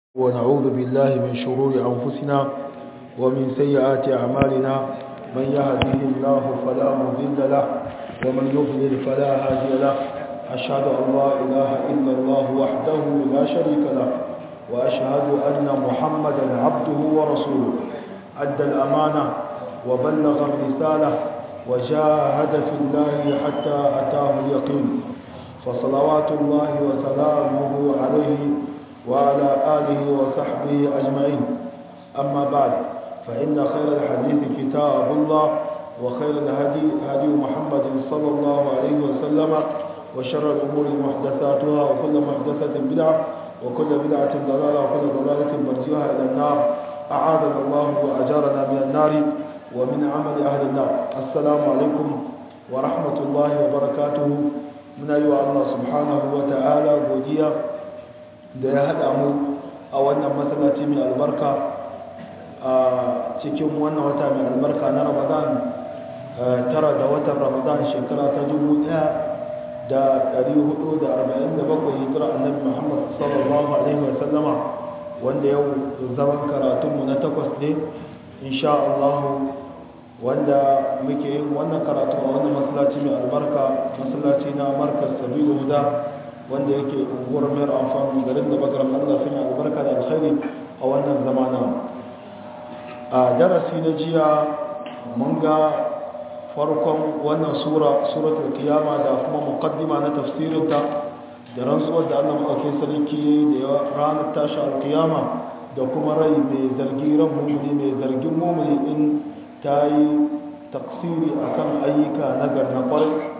ونعوذ بالله من شرور أنفسنا ومن سيئات أعمالنا من يهده الله فلا مضل له ومن يضلل فلا هادي له أشهد أن لا إله إلا الله وحده لا شريك له وأشهد أن محمدا عبده ورسوله أدى الأمانة وبلغ الرسالة وجاهد في الله حتى أتاه اليقين فصلوات الله وسلامه عليه وعلى آله وصحبه أجمعين أما بعد فإن خير الحديث كتاب الله وخير الهدي هدي محمد صلى الله عليه وسلم وشر الأمور محدثاتها وكل محدثة بدعة وكل بدعة ضلالة وكل ضلالة مرجوها إلى النار أعاذنا الله وأجارنا من النار ومن عمل أهل النار السلام عليكم ورحمة الله وبركاته من أيها الله سبحانه وتعالى godiya da ya haɗa mu a wannan matsalaci mai albarka a cikin wannan wata mai albarka na ramadan tara da watan ramadan shekara ta dubu ɗaya da ɗari hudu da arba'in da bakwai hijira annabi muhammad sallallahu alaihi wasallama wanda yau zaman karatunmu na takwas ne insha Allah wanda muke yin wannan karatu a wannan masallaci mai albarka masallaci na markas sabilu huda wanda yake unguwar mayar amfani garin da bagaram Allah sun yi albarka da alkhairi a wannan zamana a darasi na jiya mun ga farkon wannan sura suratul kiyama da kuma muqaddima na tafsirinta da rantsuwar da Allah maɗauki sarki da ranar tashi alkiyama da kuma rai mai zargi ran mumuni mai zargin mumuni in ta yi taksiri akan ayyuka na na kwarai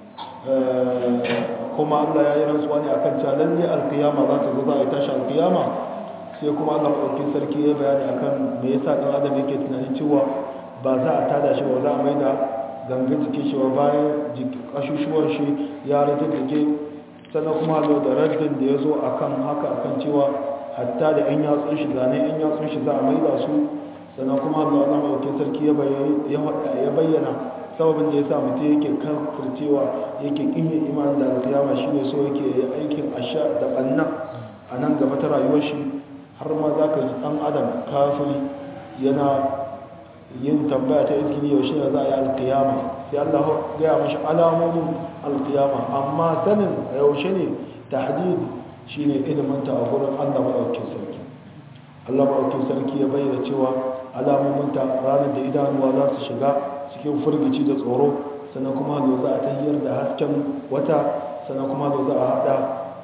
kuma Allah ya yi rantsuwa ne akan cewa lalle alkiyama za ta zo za a yi tashi alkiyama sai kuma Allah maɗaukin sarki ya bayani akan me yasa ɗan adam yake tunanin cewa ba za a tada shi ba za a maida gangan jikin shi ba bayan ƙashushuwan shi ya rage jike sannan kuma zo da raddin da ya zo akan haka akan cewa hatta da yan yatsun shi zane yan yatsun shi za a maida su sannan kuma Allah Allah maɗaukin sarki ya bayyana sababin da ya sa mutum yake kafircewa yake kinyin imanin da alkiyama shi ne so yake aikin asha da ɓanna a nan gaba ta rayuwar shi har ma za ka ji ɗan adam kafiri yana yin tambaya ta izgini yaushe ne za a yi alkiyama sai allah gaya mashi alamomin alkiyama amma sanin yaushe ne tahdid shi ne iliminta a gurin allah maɗaukin sarki allah maɗaukin sarki ya bayyana cewa alamominta ranar da idanuwa za su shiga cikin firgici da tsoro sannan kuma zo za a tahiyar da hasken wata sannan kuma zo za a hada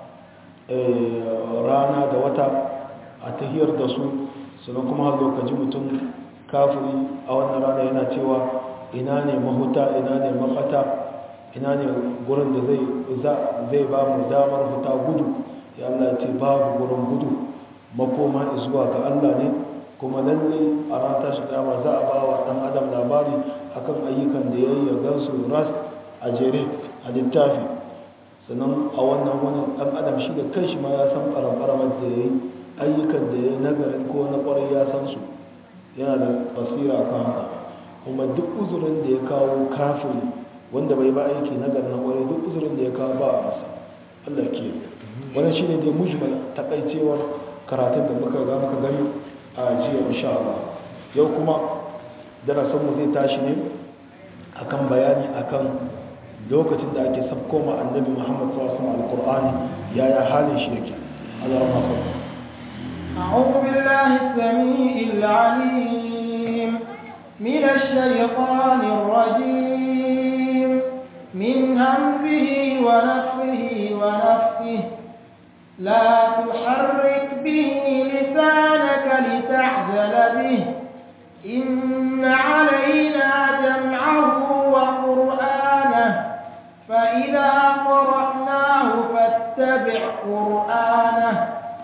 rana da wata a tahiyar da su sannan kuma zo ka ji mutum kafiri a wannan rana yana cewa ina ne mahuta ina ne mafata ina ne gurin da zai ba mu damar huta gudu ya Allah ce babu gurin gudu makoma zuwa ga Allah ne kuma lalle a ran tashi kama za a ba wa ɗan adam labari akan ayyukan da ya yi ya gansu ras a jere a littafi sannan a wannan wani ɗan adam shi da kai shi ma ya san ɓaramɓaramar da ya yi ayyukan da ya yi nagarin ko na ƙwarai ya san su yana da basira a kan haka kuma duk uzurin da ya kawo kafiri wanda bai ba aiki nagarin na ƙwarai duk uzurin da ya kawo ba a masa allah ke wannan shi ne dai mujmal takaicewar karatun da muka ga muka gani a jiya insha Allah yau kuma darasinmu zai tashi ne akan bayani akan lokacin da ake sabko ma annabi Muhammad sallallahu alaihi wasallam alqur'ani yaya halin shi yake Allah ya masa أعوذ بالله السميع العليم من الشيطان الرجيم من همزه ونفخه ونفخه لا تحرك به لسانك لتعجل به إن علينا جمعه وقرآنه فإذا قرأناه فاتبع قرآنه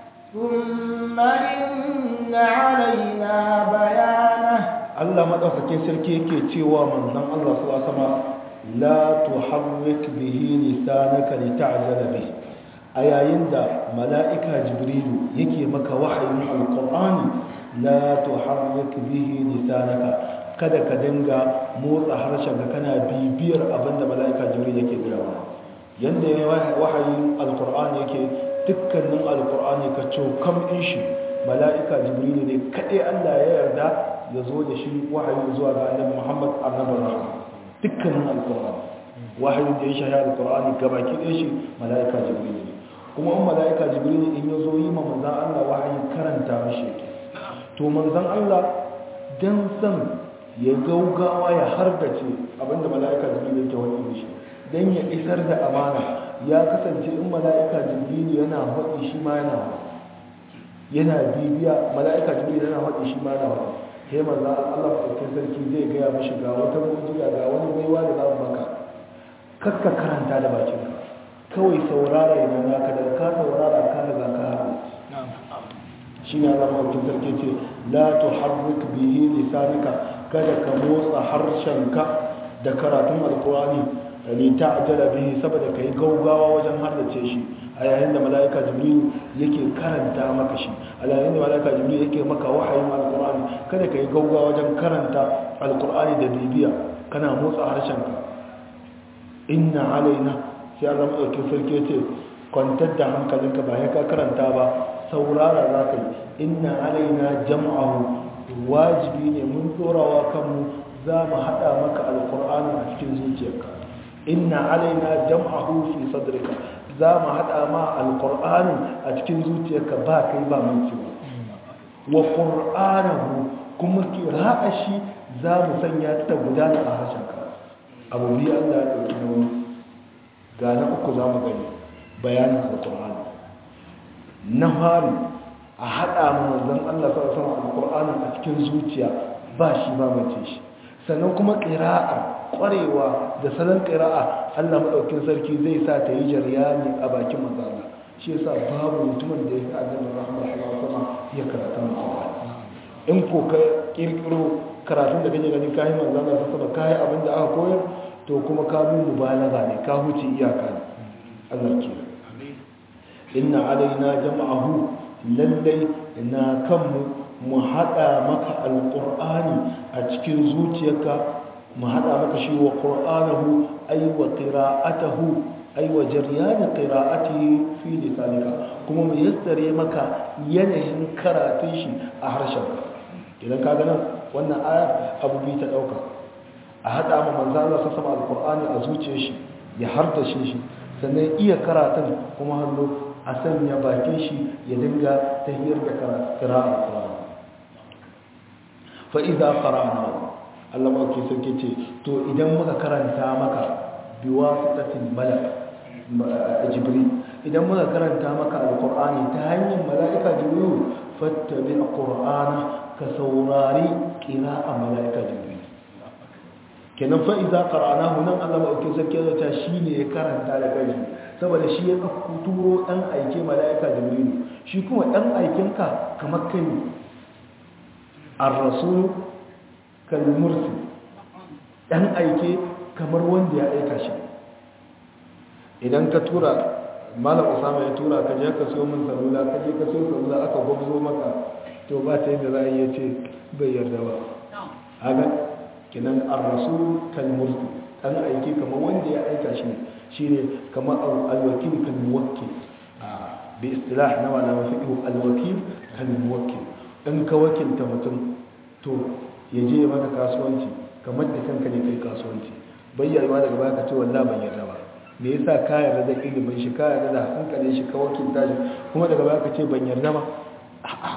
ثم إن علينا بيانه الله ما دوكاكين سركي yake cewa manzon Allah sallallahu alaihi wasallam la tuharrik bihi lisanaka lita'jala bihi a yayin da mala'ika jibrilu yake maka wahayin alkur'ani la tuharrik bihi lisanaka kada ka dinga motsa harshen ka kana bibiyar abinda mala'ika jibrilu yake gaya yanda ya wahayin alkur'ani yake dukkanin alkur'ani ka cokam in shi mala'ika jibrilu ne kaɗai Allah ya yarda ya zo da shi wahayi zuwa ga annabi Muhammad annabin rahama dukkanin alkur'ani wahayin da ya shahara alkur'ani gabaki ɗaya shi mala'ika jibrilu ne kuma in mala'ika jibrilu in ya zo yi ma manzan Allah wahayi karanta mashi to manzan Allah dan san ya gaugawa ya hargace abinda mala'ika jibrilu yake wani shi dan ya isar da amana ya kasance in mala'ika jibrilu yana haɗi shi ma yana haɗi yana bibiya mala'ika jibril yana haɗe shi ma na haɗe sai manzo Allah ɗaukin sarki zai gaya mashi ga wata mujiya ga wani baiwa da za mu maka kakka karanta da bakin ka kawai saurara idan naka da ka saurara ka riga ka haɗe shi ne Allah ɗaukin sarki ce la tuharrik bihi lisanika kada ka motsa harshenka da karatun alkurani li ta'jala bihi saboda kai gaugawa wajen haddace shi a yayin da mala'ika jibril yake karanta maka shi a yayin da mala'ika jibril yake maka wahayin alkur'ani kada ka yi gauga wajen karanta alkur'ani da bibiya kana motsa harshenka inna alaina sai Allah madaukin sarki ce kwantar da hankalinka ba ya ka karanta ba saurara za ka yi inna alaina jam'ahu wajibi ne mun dorawa kanmu za mu haɗa maka alkur'ani a cikin zuciyarka inna alaina jam'ahu fi sadrika za mu haɗa ma alƙur'anin a cikin zuciyarka ba kai ba mai cewa wa ƙur'anahu kuma kira'a shi za mu sanya ta gudana a harshenka abu biyu allah ya ɗauki nauyi ga na uku za mu gani bayanin alƙur'ani na fari a haɗa manzan allah sa sama alƙur'anin a cikin zuciya ba shi ba mace shi sannan kuma ƙira'a ƙwarewa da salon ƙira'a Allah maɗaukin sarki zai sa ta yi jaryani a bakin mazala shi yasa babu mutumin da ya fi annabi rahama sallallahu sama ya karatu alqur'ani in ko ka kirkiro karatun da kake ganin kai manzala ta sama kai abin da aka koyar to kuma ka bi mubalaga ne ka huce iyaka ne Allah ke inna alaina jam'ahu lallai na kanmu mu hada maka alqur'ani a cikin zuciyarka mu hada maka shi wa qur'anahu ay wa qira'atuhu ay wa jaryan qira'atihi fi lisanika kuma mu yassare maka yanayin karatun shi a harshenka idan ka nan wannan aya abu bi ta dauka a hada ma manzo Allah sa sama alqur'ani a zuciyar shi ya hardace shi sannan iya karatun kuma hallo a sanya bakin shi ya dinga tahiyar da qira'a alqur'ani fa idza qara'nahu Allah mawaki sarki ce to idan muka karanta maka biwasitatin malak jibril idan muka karanta maka alqur'ani ta hanyar mala'ika jibril fattabi alqur'ana ka saurari qira'a mala'ika jibril kenan fa idza qara'nahu nan Allah mawaki sarki ya ta shine ya karanta da kai saboda shi ya turo dan aike mala'ika jibril shi kuma dan aikinka kamar kai ar-rasul kalmursi ɗan aike kamar wanda ya aika shi idan ka tura malam usama ya tura ka je ka so min salula ka je ka so salula aka gwabzo maka to ba ta yadda za a iya ce bai yarda ba haka kinan ar-rasul kalmursi ɗan aike kamar wanda ya aika shi shine kamar al-wakil kalmuwakkil bi istilah na malama fiqh al-wakil kalmuwakkil in ka wakilta mutum to ya je maka kasuwanci kamar da kanka ne kai kasuwanci bayyana daga baya ka ce wallahi ban yarda ba me yasa ka yarda da ilimin shi ka yarda da hankalin shi ka wakilta shi kuma daga baya ka ce ban yarda ba a'a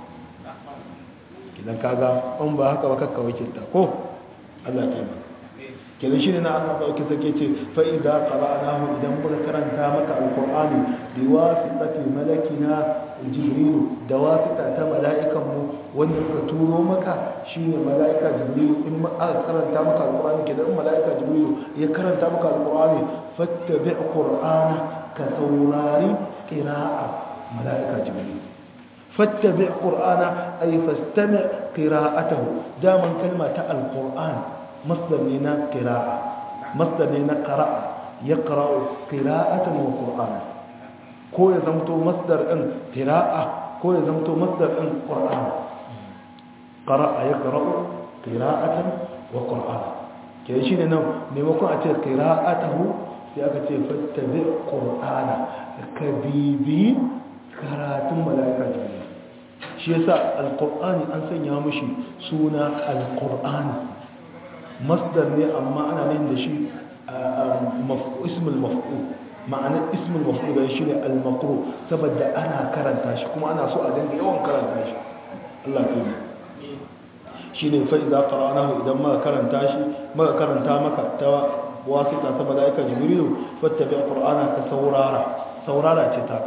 kidan kaga in ba haka ba kakka wakilta ko Allah ya yi kenan shine na Allah dauke sake ce fa idza qara'nahu idan muka karanta maka alqur'ani bi wasitati malakina jibril da wasita ta mala'ikan mu wanda suka turo maka shine mala'ika jibril in ma aka karanta maka alqur'ani kenan mala'ika jibril ya karanta maka alqur'ani fattabi' qur'ana ka saurari qira'a mala'ika jibril fattabi' qur'ana ay fastami' qira'atahu daman kalma ta alqur'an مصدر لنا قراءة مصدر لنا قراءة يقرأ قراءة وقرآن كو يزمتو مصدر ان قراءة كو يزمتو مصدر ان قرآن قرأ يقرأ قراءة وقرآن كده شيء نو نيمكو أتي قراءته سيأكا فاتبع قرآن كبيبي كراتم ملائكة جبريل shi yasa alqur'ani an sanya mishi suna alqur'ani masdar ne amma ana nan da shi ismul maf'ul ma'ana ismul maf'ul bai shi ne al-maqru saboda ana karanta shi kuma ana so a dinga yawan karanta shi Allah ya yi shine fa idza qara'nahu idan muka karanta shi muka karanta maka ta wasita ta malaika jibrilu fattabi qur'ana ka saurara saurara ce ta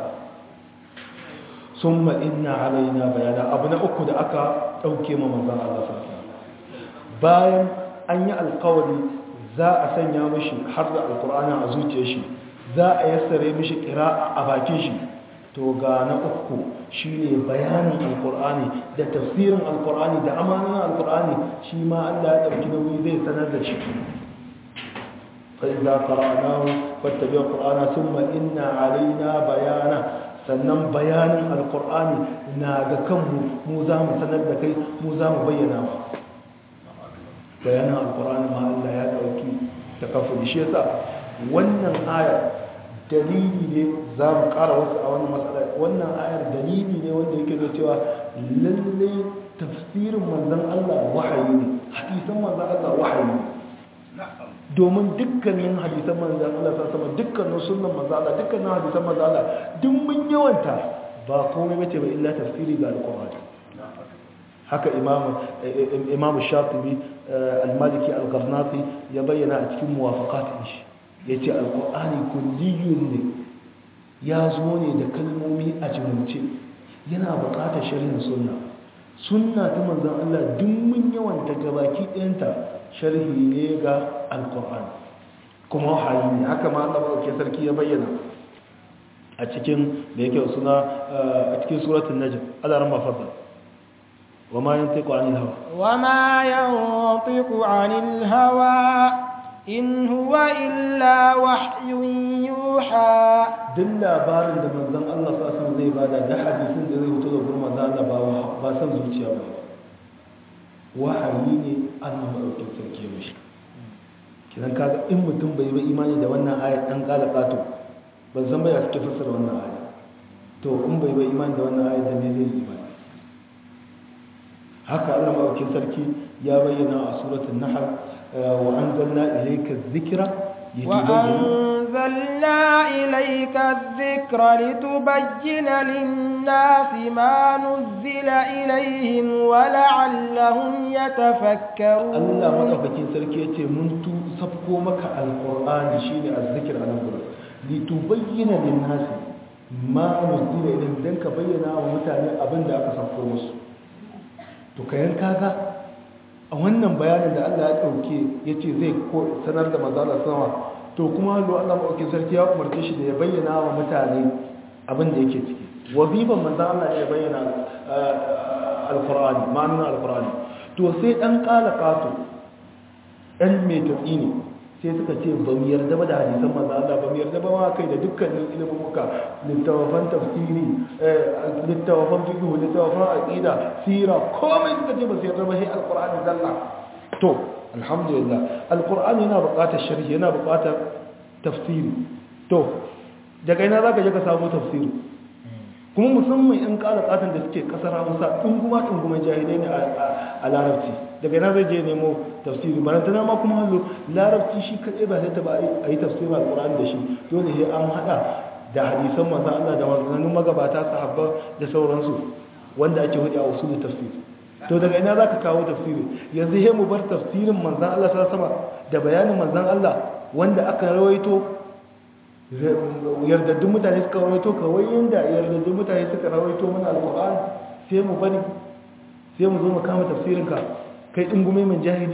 summa inna alaina bayana abu na uku da aka dauke ma manzon Allah sallallahu bayan an yi alƙawari za a sanya mishi har da alqur'ani a zuciyar shi za a yassare mishi qira'a a bakin shi to ga na uku shine bayanin alqur'ani da tafsirin alqur'ani da amanan alqur'ani shi ma Allah ya dauki nauyi zai sanar da shi فإذا قرأناه فاتبع القرآن ثم إن علينا بيانا sannan bayanin alkur'ani na ga kanmu mu za mu sanar da kai mu za mu bayyana ba bayanin alkur'ani ma Allah ya dauki ta kafa shi yasa wannan ayar dalili ne za mu kara wasu a wannan matsala wannan ayar dalili ne wanda yake da cewa lalle tafsirin manzon Allah wahayi ne hadisan manzon Allah wahayi ne domin dukkanin hadisan manzan Allah sa sama dukkanin sunan manzan Allah dukkanin hadisan manzan Allah duk mun yawanta ba komai bace ba illa tafsiri ga alqur'ani haka imam imam shatibi al-maliki al-gharnati ya bayyana a cikin muwafaqatin shi yace alqur'ani kulliyun ne ya zo ne da kalmomi a jumlace yana buƙatar sharhin sunna sunna ta manzan Allah duk mun yawanta gabaki ɗayanta sharhi ne ga alkur'ani kuma wahayi ne haka ma Allah ke sarki ya bayyana a cikin da yake suna a cikin suratul najm Allah ran mafadda wama yantiqu anil hawa wama yantiqu anil hawa in huwa illa wahyun yuha duk labarin da manzon Allah sallallahu alaihi zai bada da hadisin da zai fito da gurin manzon Allah ba ba san zuciya ba wahayi ne Allah madaukakin sarki ya mishi kidan kaga in mutum bai yi imani da wannan ayat dan kala kato ban san bai suke fassara wannan ayat to in bai yi imani da wannan ayat da me zai yi imani haka Allah madaukakin sarki ya bayyana a suratul nahl wa anzalna ilayka adh-dhikra وأنزلنا إليك الذكر لتبين للناس ما نزل إليهم ولعلهم يتفكرون Allah madaukakin sarki yace mun tu sabko maka alqur'ani shine azzikr anan gurin litubayyana lin-nas ma nuzila ilayhim dan ka bayyana wa mutane abin da aka sabko musu to kayan kaga a wannan bayanin da Allah ya dauke yace zai sanar da manzo Allah sama to kuma hallo Allah maɗauki sarki ya umarce shi da ya bayyana wa mutane abin da yake ciki waziban manzan Allah ya bayyana alkur'ani ma'anin alkur'ani to sai ɗan ƙala ƙato ɗan mai tafi ne sai suka ce ba mu yarda ba da hadisan manzan Allah ba mu yarda ba ma kai da dukkanin ilimin muka littafan tafsiri littafan fiqh littafan aqida sira komai suka ce ba su yarda ba sai alkur'ani zalla to alhamdulillah alkur'ani yana buƙatar sharhi yana buƙatar tafsiri to daga ina zaka je ka samu tafsiri kuma musamman in ƙara ƙatan da suke ƙasar hausa ɗunguma ɗunguman jahilai ne a larabci daga ina zai je nemo tafsiri barantana ma kuma hallo larabci shi kaɗai ba sai ta ba a yi tafsirin alkur'ani da shi dole sai an haɗa da hadisan manzan Allah da manzannin magabata sahabba da sauransu wanda ake hudu a usulun tafsiri to daga ina za ka kawo tafsiri yanzu he mu bar tafsirin manzan Allah sa sama da bayanin manzan Allah wanda aka rawaito yardaddun mutane suka rawaito kawai yadda yardaddun mutane suka rawaito mana alkur'an sai mu bari sai mu zo mu kama tafsirinka kai ɗingume min jahili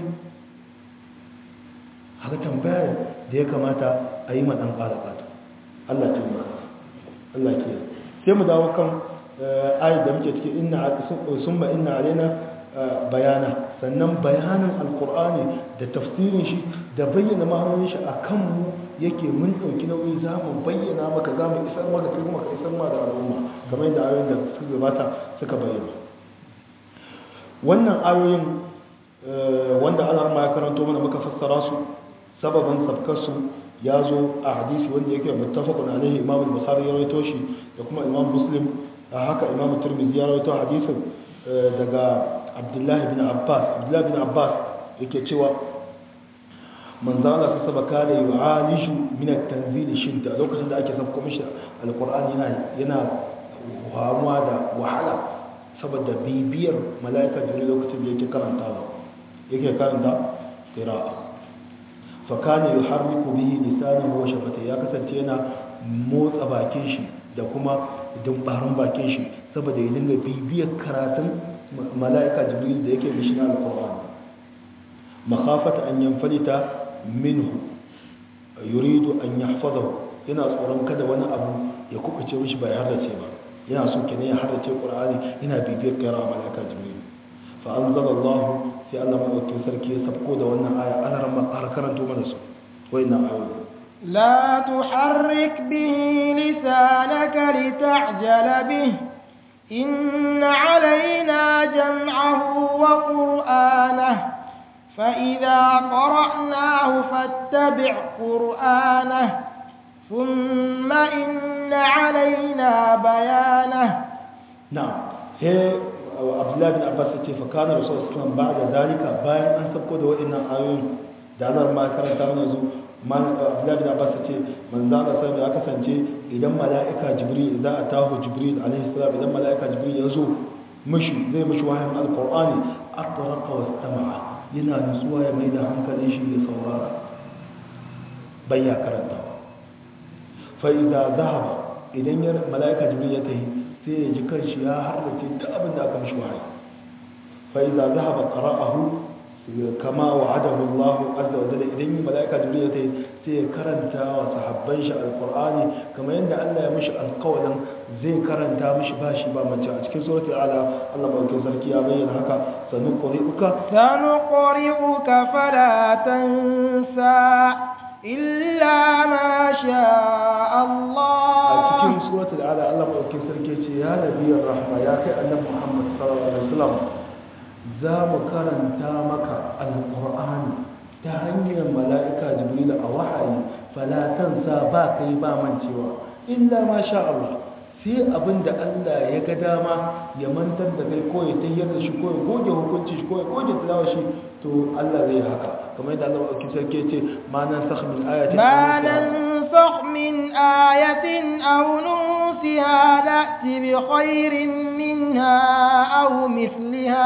haka tambayar da ya kamata a yi maɗan ƙara ƙata Allah ce mu Allah ke sai mu dawo kan ayat da muke cikin inna summa inna alaina bayana sannan bayanin alkur'ani da tafsirin shi da bayyana ma'anonin shi a kanmu yake mun ɗauki nauyi za mu bayyana maka za mu isar maka kai kuma ka isar ma da al'umma kamar yadda ayoyin da suka gabata suka bayyana wannan ayoyin wanda Allah ma ya karanto mana muka fassara su sababan sabkar su ya zo a hadisi wanda yake muttafaqun alaihi imam al-bukhari ya rawaito shi da kuma imam muslim haka imam turmizi ya rawaito hadisin daga abdullahi bin abbas abdullahi bin abbas yake cewa manzo Allah sai saba kare yu'alishu min at-tanzil shidda lokacin da ake sabko mishi alqur'ani yana yana hamuwa da wahala saboda bibiyar malaika jibril lokacin da yake karantawa yake karanta qira'a fa kana yuharriku bihi lisanahu wa shafatayhi ya kasance yana motsa bakin shi da kuma dumbarin bakin shi saboda ya dinga bibiyar karatun malaika jibril da yake mishi na alqur'ani makhafata an yanfalita minhu yuridu an yahfazahu yana tsoron kada wani abu ya kubuce mishi bai hardace ba yana so kenan ya hardace qur'ani yana bibiyar kira malaika jibril fa anzalallahu sai Allah madaukakin sarki ya sabko da wannan aya ana ran makar karanto mana su wayannan ayoyi لا تحرك به لسانك لتعجل به إن علينا جمعه وقرآنه فإذا قرأناه فاتبع قرآنه ثم إن علينا بيانه نعم هي عبد الله بن عباس ce fa kana rasul sallallahu ba'da zalika bayan an sabko da wa'annan ayoyin da Allah ma karanta mana zu man Abdullah bin Abbas ce manzo Allah sai ya kasance idan mala'ika Jibril idza atahu Jibril alaihi salam idan mala'ika Jibril ya zo mishi zai mishi wahayin alqur'ani atraqa wastama'a yana nutsuwa ya mai da hankalin shi ya saurara bayya karantawa fa'iza zahaba idan ya mala'ika jibril ya tahi sai ya ji kanshi ya harrace ta abin da aka mishi wahayi fa'iza zahaba qara'ahu kama wa'adahu Allah azza wa jalla idan mala'ika jibril ya tahi sai ya karanta wa sahabban shi alqur'ani kamar yadda Allah ya mishi alƙawarin zai karanta mishi bashi ba mace a cikin suratul ala Allah madaukakin sarki ya bayyana haka sanuqri'uka sanuqri'uka fala tansa illa ma sha Allah a cikin suratul ala Allah madaukakin sarki ce ya nabiyar rahma ya kai annabi Muhammad sallallahu alaihi wasallam za mu karanta maka alqur'ani ta hanyar mala'ika jibril a wahayi fala tansa ba kai ba mancewa illa ma sha Allah sai abin da Allah ya ga dama ya mantar da kai ko ya tayyar da shi ko ya goge hukunci shi ko ya goge tilawa shi to Allah zai haka kamar yadda Allah ɗauki sarki ce ma nan sakh min ayatin ma nan sakh min ayatin aw nusiha na'ti bi khairin minha aw mithliha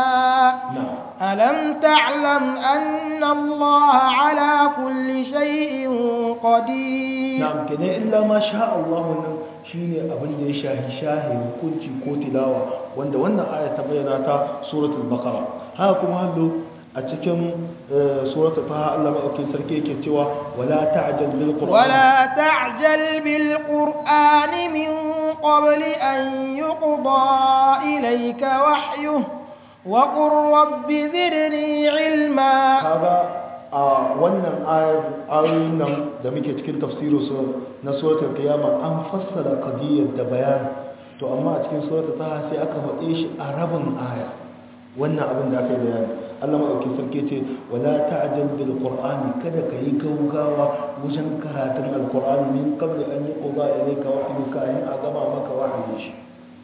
ألم تعلم أن الله على كل شيء قدير نعم كده إلا ما شاء الله shine abin da ya shahi shahi hukunci ko tilawa wanda wannan aya ta bayyana ta suratul baqara haka kuma hallo a cikin suratul taha Allah madaukakin sarki yake cewa wala ta'jal bil qur'an wala ta'jal bil qur'an min qabl an yuqda ilayka wahyuhu wa qur rabbi zidni ilma kaga a wannan ayoyin nan da muke cikin tafsiru na suratul qiyama an fassara qadiyyar da bayani to amma a cikin suratul taha sai aka faɗe shi a rabin aya wannan abin da aka yi bayani Allah madaukakin sarki ce wala ta'jal bil qur'ani kada ka yi gaugawa wajen karatun alqur'ani min qabli an yuqda ilayka wahyu ka in a gama maka wahayi shi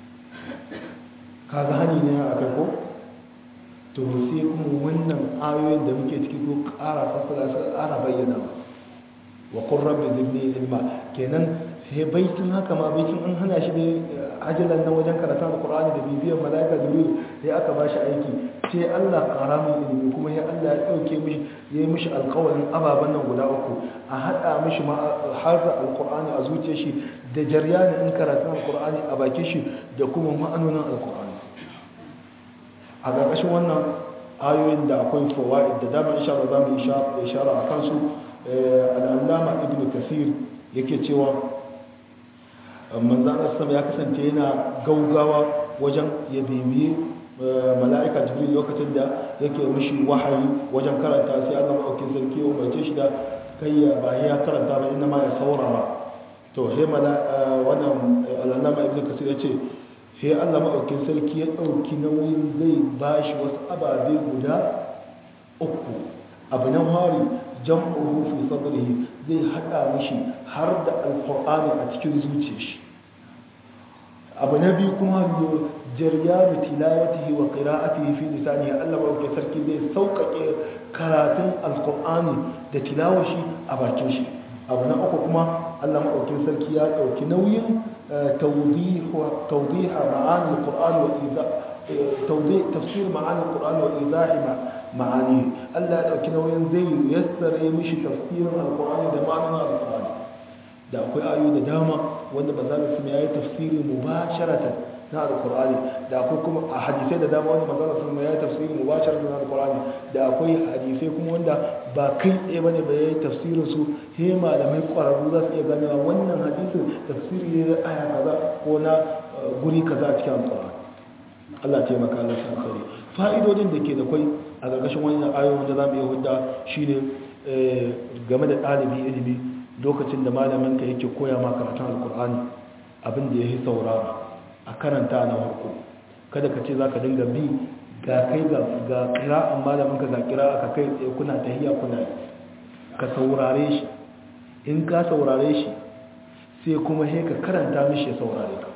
kaga hani ne akai ko to sai kuma wannan ayoyin da muke ciki ko ƙara fassara su ƙara bayyana wa qur rabbi zidni ilma kenan sai baitin haka ma baitin an hana shi da ajalan nan wajen karatun alqur'ani da bibiyar malaika jibril sai aka ba shi aiki sai Allah ƙara min ilimi kuma ya Allah ya dauke mishi ya yi mishi alƙawarin ababen nan guda uku a hada mishi ma harza alqur'ani a zuciyar shi da jaryanin in karatun alqur'ani a bakin shi da kuma ma'anonin alqur'ani a ƙarƙashin wannan ayoyin da akwai fawa'id da dama insha Allah zamu ishara a kansu al'allama ibn kasir yake cewa manzan asam ya kasance yana gaugawa wajen ya bibiye mala'ika jibril lokacin da yake mishi wahayi wajen karanta sai Allah maɗaukin sarki ya umarce shi da kai ya bayan ya karanta ba inda ma ya saurara to sai wannan al'allama ibn kasir ya ce sai Allah maɗaukin sarki ya ɗauki nauyin zai ba shi wasu ababe guda uku abu na hari jam'uhu fi sadrihi zai haɗa mishi har da alƙur'ani a cikin zuciyar shi abu na biyu kuma jaryanu tilawatihi wa qira'atihi fi lisanihi Allah ba sarki zai sauƙaƙe karatun alqur'ani da tilawashi a bakin shi abu na uku kuma Allah maɗaukin sarki ya ɗauki nauyin tawdiha ma'ani alqur'ani wa idha tafsir ma'ani alqur'ani wa idahi ma'ani Allah ya ɗauki nauyin zai yassare mishi tafsirin alqur'ani da ma'anin alqur'ani da akwai ayoyi da dama wanda manzo Allah ya yi tafsiri mubasharatan na alkur'ani da akwai kuma a hadisai da dama wanda manzon sun ya tafsirin mubashar na alkur'ani da akwai hadisai kuma wanda ba kai tsaye bane ba yayi tafsirin su sai malamai kwararru za su iya ganewa wannan hadisin tafsiri ne na aya kaza ko na guri kaza a cikin alkur'ani Allah ya taimaka Allah ya kare fa'idodin da ke da kwai a gargashin wannan ayoyin da za mu iya hudda shine game da ɗalibi ilimi lokacin da malamin ka yake koya ma karatun alkur'ani abin da ya yi saurara a karanta na harko kada ka ce za ka dinga bi ga kai ga kira'an malaminka ga kira'a ka kai tsaye kuna tahiya kuna ka saurare shi in ka saurare shi sai kuma he ka karanta mishi ya saurare ka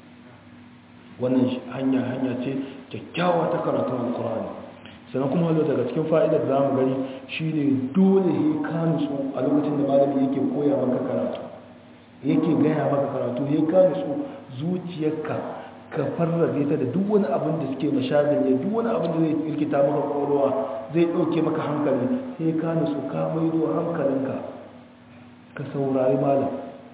wannan hanya hanya ce kyakkyawa ta karatun alkurani sannan kuma hallo daga cikin fa'idar za mu gani shine dole he ka nutsu a lokacin da malami yake koya maka karatu yake gaya maka karatu he ka nutsu zuciyarka ka farrabe ta da duk wani abin da suke mashagin ne duk wani abin da zai irkita maka kwakwalwa zai ɗauke maka hankali sai ka nutsu ka maido hankalinka ka saurari malam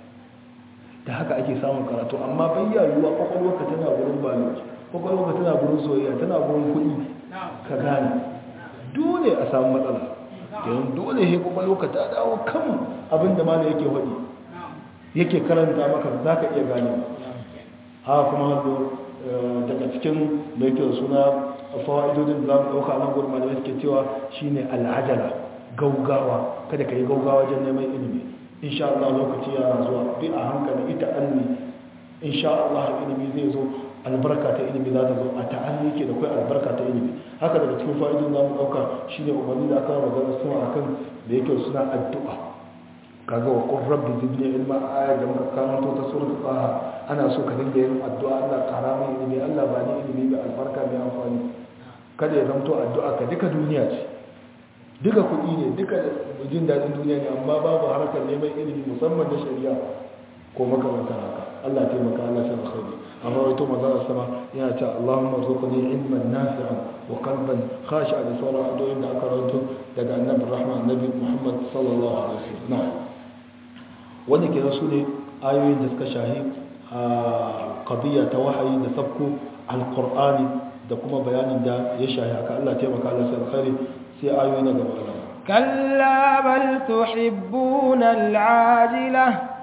da haka ake samun karatu amma bayyayuwa kwakwalwarka tana gurin biology kwakwalwarka tana gurin soyayya tana gurin kuɗi ka gane dole a samu matsala kenan dole he kwakwalwarka ta dawo kan abin da malam yake faɗi yake karanta maka za ka iya gane ha kuma hannu daga cikin mai kyau suna fawa'idodin da za mu ɗauka nan gurma da suke cewa shine al'ajala gaugawa kada ka yi gaugawa wajen neman ilimi insha Allah lokaci yana zuwa bi a hankali ita anni insha Allah ilimi zai zo albarka ta ilimi za ta zo a ta'anni ke da kai albarka ta ilimi haka daga cikin fa'idodin za mu ɗauka shine umarni da aka magana suna akan da yake suna addu'a kaga wa qur rabbi zidni ilma ayat da muka karanto ta suratul taha ana so ka dinga yin addu'a Allah kara mai ilimi Allah ba ni ilimi mai albarka mai amfani kada ya zanto addu'a ka duka duniya ce duka kuɗi ne duka jin daɗin duniya ne amma babu harkar neman ilimi musamman na shari'a ko makamantar haka Allah taimaka Allah sai alkhairi amma wato manzon sama yana cewa Allahumma rzuqni ilman nafi'an wa qalban khashi'an da sauran addu'o'in da aka rawaito daga annabi rahman annabi Muhammad sallallahu alaihi wasallam wanda ke su ne ayoyin da suka shahi a qadiyya ta wahayi da sabko alqur'ani da kuma bayanin da ya shahi haka Allah taimaka Allah sai alkhairi sai ayoyi na gaba كلا بل تحبون العاجلة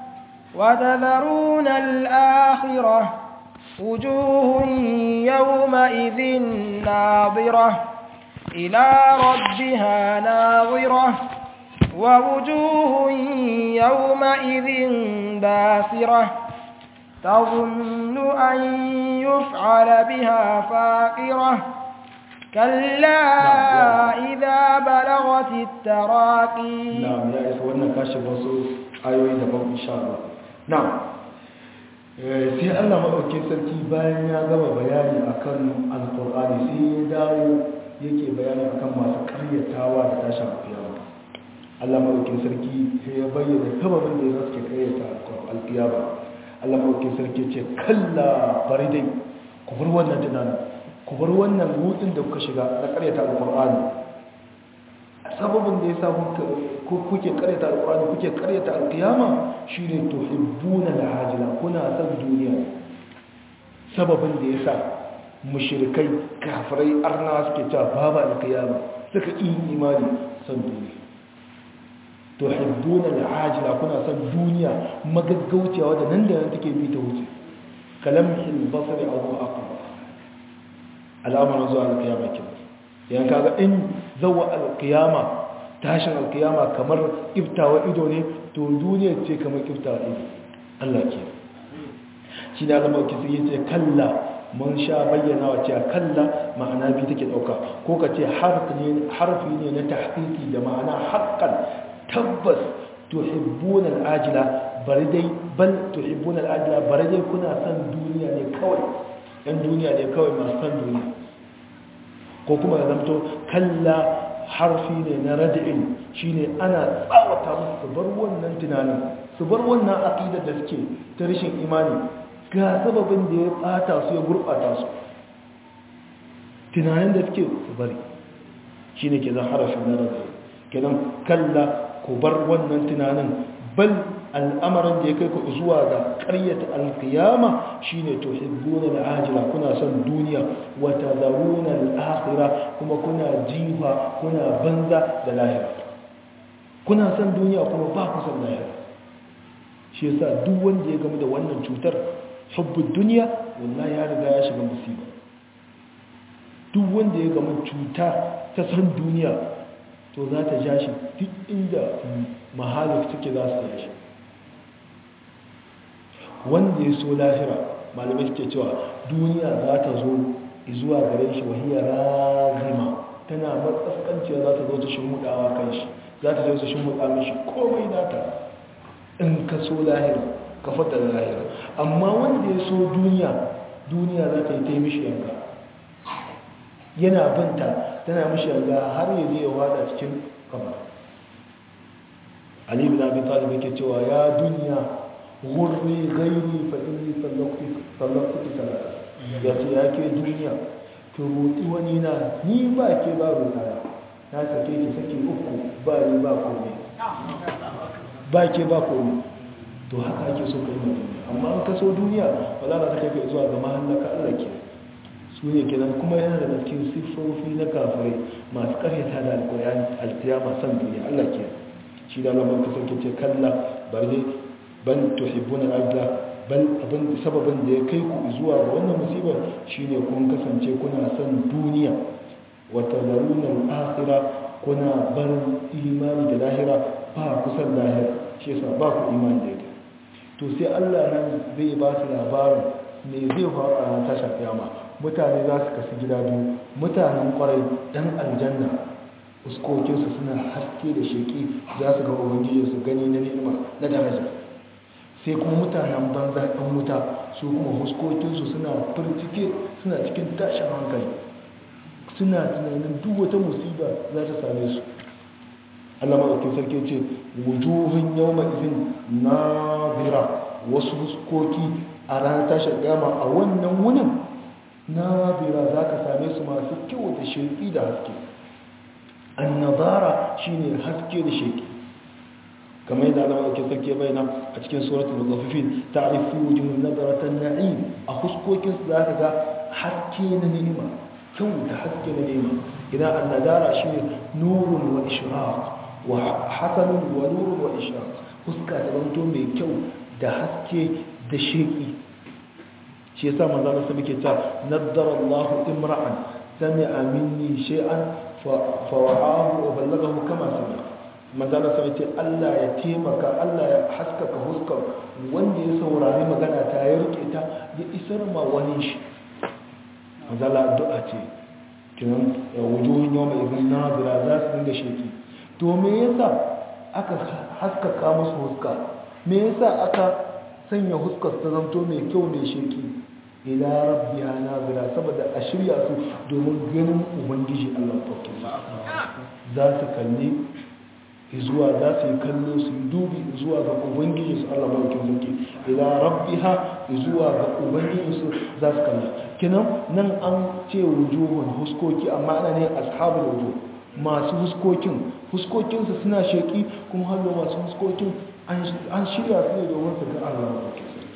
وتذرون الآخرة وجوه يومئذ ناظرة إلى ربها ناظرة ووجوه يومئذ باسرة تظن أن يفعل بها فاقرة كلا إذا بلغت التراقي نعم يا إخوانا كاشف وصول آيوي دبام إن شاء الله نعم sai Allah maɗauki sarki bayan ya gama bayani akan alƙur'ani sai ya dawo yake bayani akan masu karyatawa da tashin alƙiyama Allah maɗauki sarki sai ya bayyana sababin da ya suke karyata alƙiyama Allah maɗauki sarki ce kalla bari dai ku bar wannan tunanin ku bar wannan hutun da kuka shiga na karyata alkur'ani sababin da ya sa kuke karyata alkur'ani kuke karyata alkiyama shine tuhibbuna alhajila kuna san duniya sababin da ya sa mushrikai kafirai arna suke cewa babu alkiyama suka yi imani san duniya tuhibbuna alhajila kuna san duniya magaggauciya wadda nan da nan take bi ta wuce kalamhil basari aw aqwa al'amarin zuwa alkiyama ke yan kaga in zawa alkiyama tashin alkiyama kamar iftawa ido ne to duniya ce kamar iftawa ido Allah ke shi da zama ki sai ce kalla mun sha bayyana wa cewa kalla ma'ana bi take dauka ko ka ce harfi ne na tahqiqi da ma'ana haqqan tabbas tuhibbuna al'ajila bari dai bal tuhibbuna al-ajla bari dai kuna san duniya ne kawai yan duniya ne kawai masu san duniya ko kuma ya zamto kalla harfi ne na rad'in shine ana tsawata musu su bar wannan tunanin su bar wannan aqidar da suke ta rashin imani ga sababin da ya bata su ya gurbata su tunanin da suke su bari shine ke zan harafin na rad'in kenan kalla ku bar wannan tunanin bal al'amarin da ya kai ku zuwa ga ƙaryata alkiyama shine to hibbuna al'ajila kuna son duniya wa tadharuna al'akhirah kuma kuna jifa kuna banza da lahira kuna son duniya kuma ba ku son lahira shi yasa duk wanda ya gamu da wannan cutar hubbud duniya wallahi ya riga ya shiga musiba duk wanda ya gamu cuta ta san duniya to za ta ja shi duk inda mahalik suke za su ja shi wanda ya so lahira malamai suke cewa duniya za ta zo zuwa gare shi wahiyar razima tana matsaskanciya za ta zo ta shimmudawa kan shi za ta zo ta shimmuda mishi komai nata in ka so lahira ka fata da lahira amma wanda ya so duniya duniya za ta yi ta yi mishi yanka yana binta tana mishi yanka har ya je ya wada cikin kamar ali bin abi talib yake cewa ya duniya gurri gairi fa inni sallaktu sallaktu salata ya ce ya ke duniya ki roƙi wani na ni ba ke ba roƙa na sake ki sake uku ba ni ba komai ba ke ba komai to haka ake so kai mai amma an kaso duniya ba za ta kai ka zuwa ga mahallaka Allah ke su ne kenan kuma yana da cikin siffofi na kafirai masu karyata da alƙur'ani alkiyama san duniya Allah ke shi da Allah ka sauke ce kalla bari bal tuhibbuna al-ajla bal abin sababin da ya kai ku zuwa ga wannan musibar shine kun kasance kuna son duniya wa tadharuna al-akhirah kuna barin imani da lahira ba ku san lahira shi yasa ba ku imani da ita to sai Allah nan zai ba su labarin me zai faru a ranar tashar kiyama mutane za su kasu gida biyu mutanen kwarai dan aljanna uskokinsu suna haske da sheki za su ga ubangiji su gani na ni'ima na daraja sai kuma mutanen banza ɗan wuta su kuma huskokinsu suna firtike suna cikin tashin hankali suna tunanin duk wata musiba za ta same su allah maɗaukin sarki ce wujuhun yau ma'izin nazira wasu huskoki a ranar tashin gama a wannan wunin nazira za ka same su masu kyau da shirki da haske annabara shine haske da shirki kamar yadda Allah ke sarki bayyana a cikin suratul mutaffifin ta'rifu wujuhun nadratan na'im a huskokin su zaka ga haske na ni'ima kyau da haske na ni'ima idan annadara shine nurun wa ishraq wa hasanun wa nurun wa ishraq huska ta zanto mai kyau da haske da sheki shi yasa manzo Allah sai yake cewa naddara Allah imra'an sami'a minni shay'an fa wa'ahu wa ballaghahu kama sami'a manzana sai ce Allah ya taimaka Allah ya haskaka huskar wanda ya saurari magana ta ya rike ta ya isar ma wani shi manzala addu'a ce kinan wujuhun yau mai izin nazira za su dinga sheki to me yasa aka haskaka musu huska me yasa aka sanya huskar ta zanto mai kyau mai sheki ila rabbiha nazira saboda a shirya su domin ganin ubangiji Allah ɗauke za su kalli zuwa za su yi kallo su yi dubi zuwa ga ubangiji su Allah barkin zuki ila rabbiha zuwa ga ubangiji su za su kalli kinan nan an ce wujuhun huskoki amma ana ne ashabul wujuh masu huskokin huskokin su suna sheki kuma hallo masu huskokin an shirya su ne domin su ga Allah barkin zuki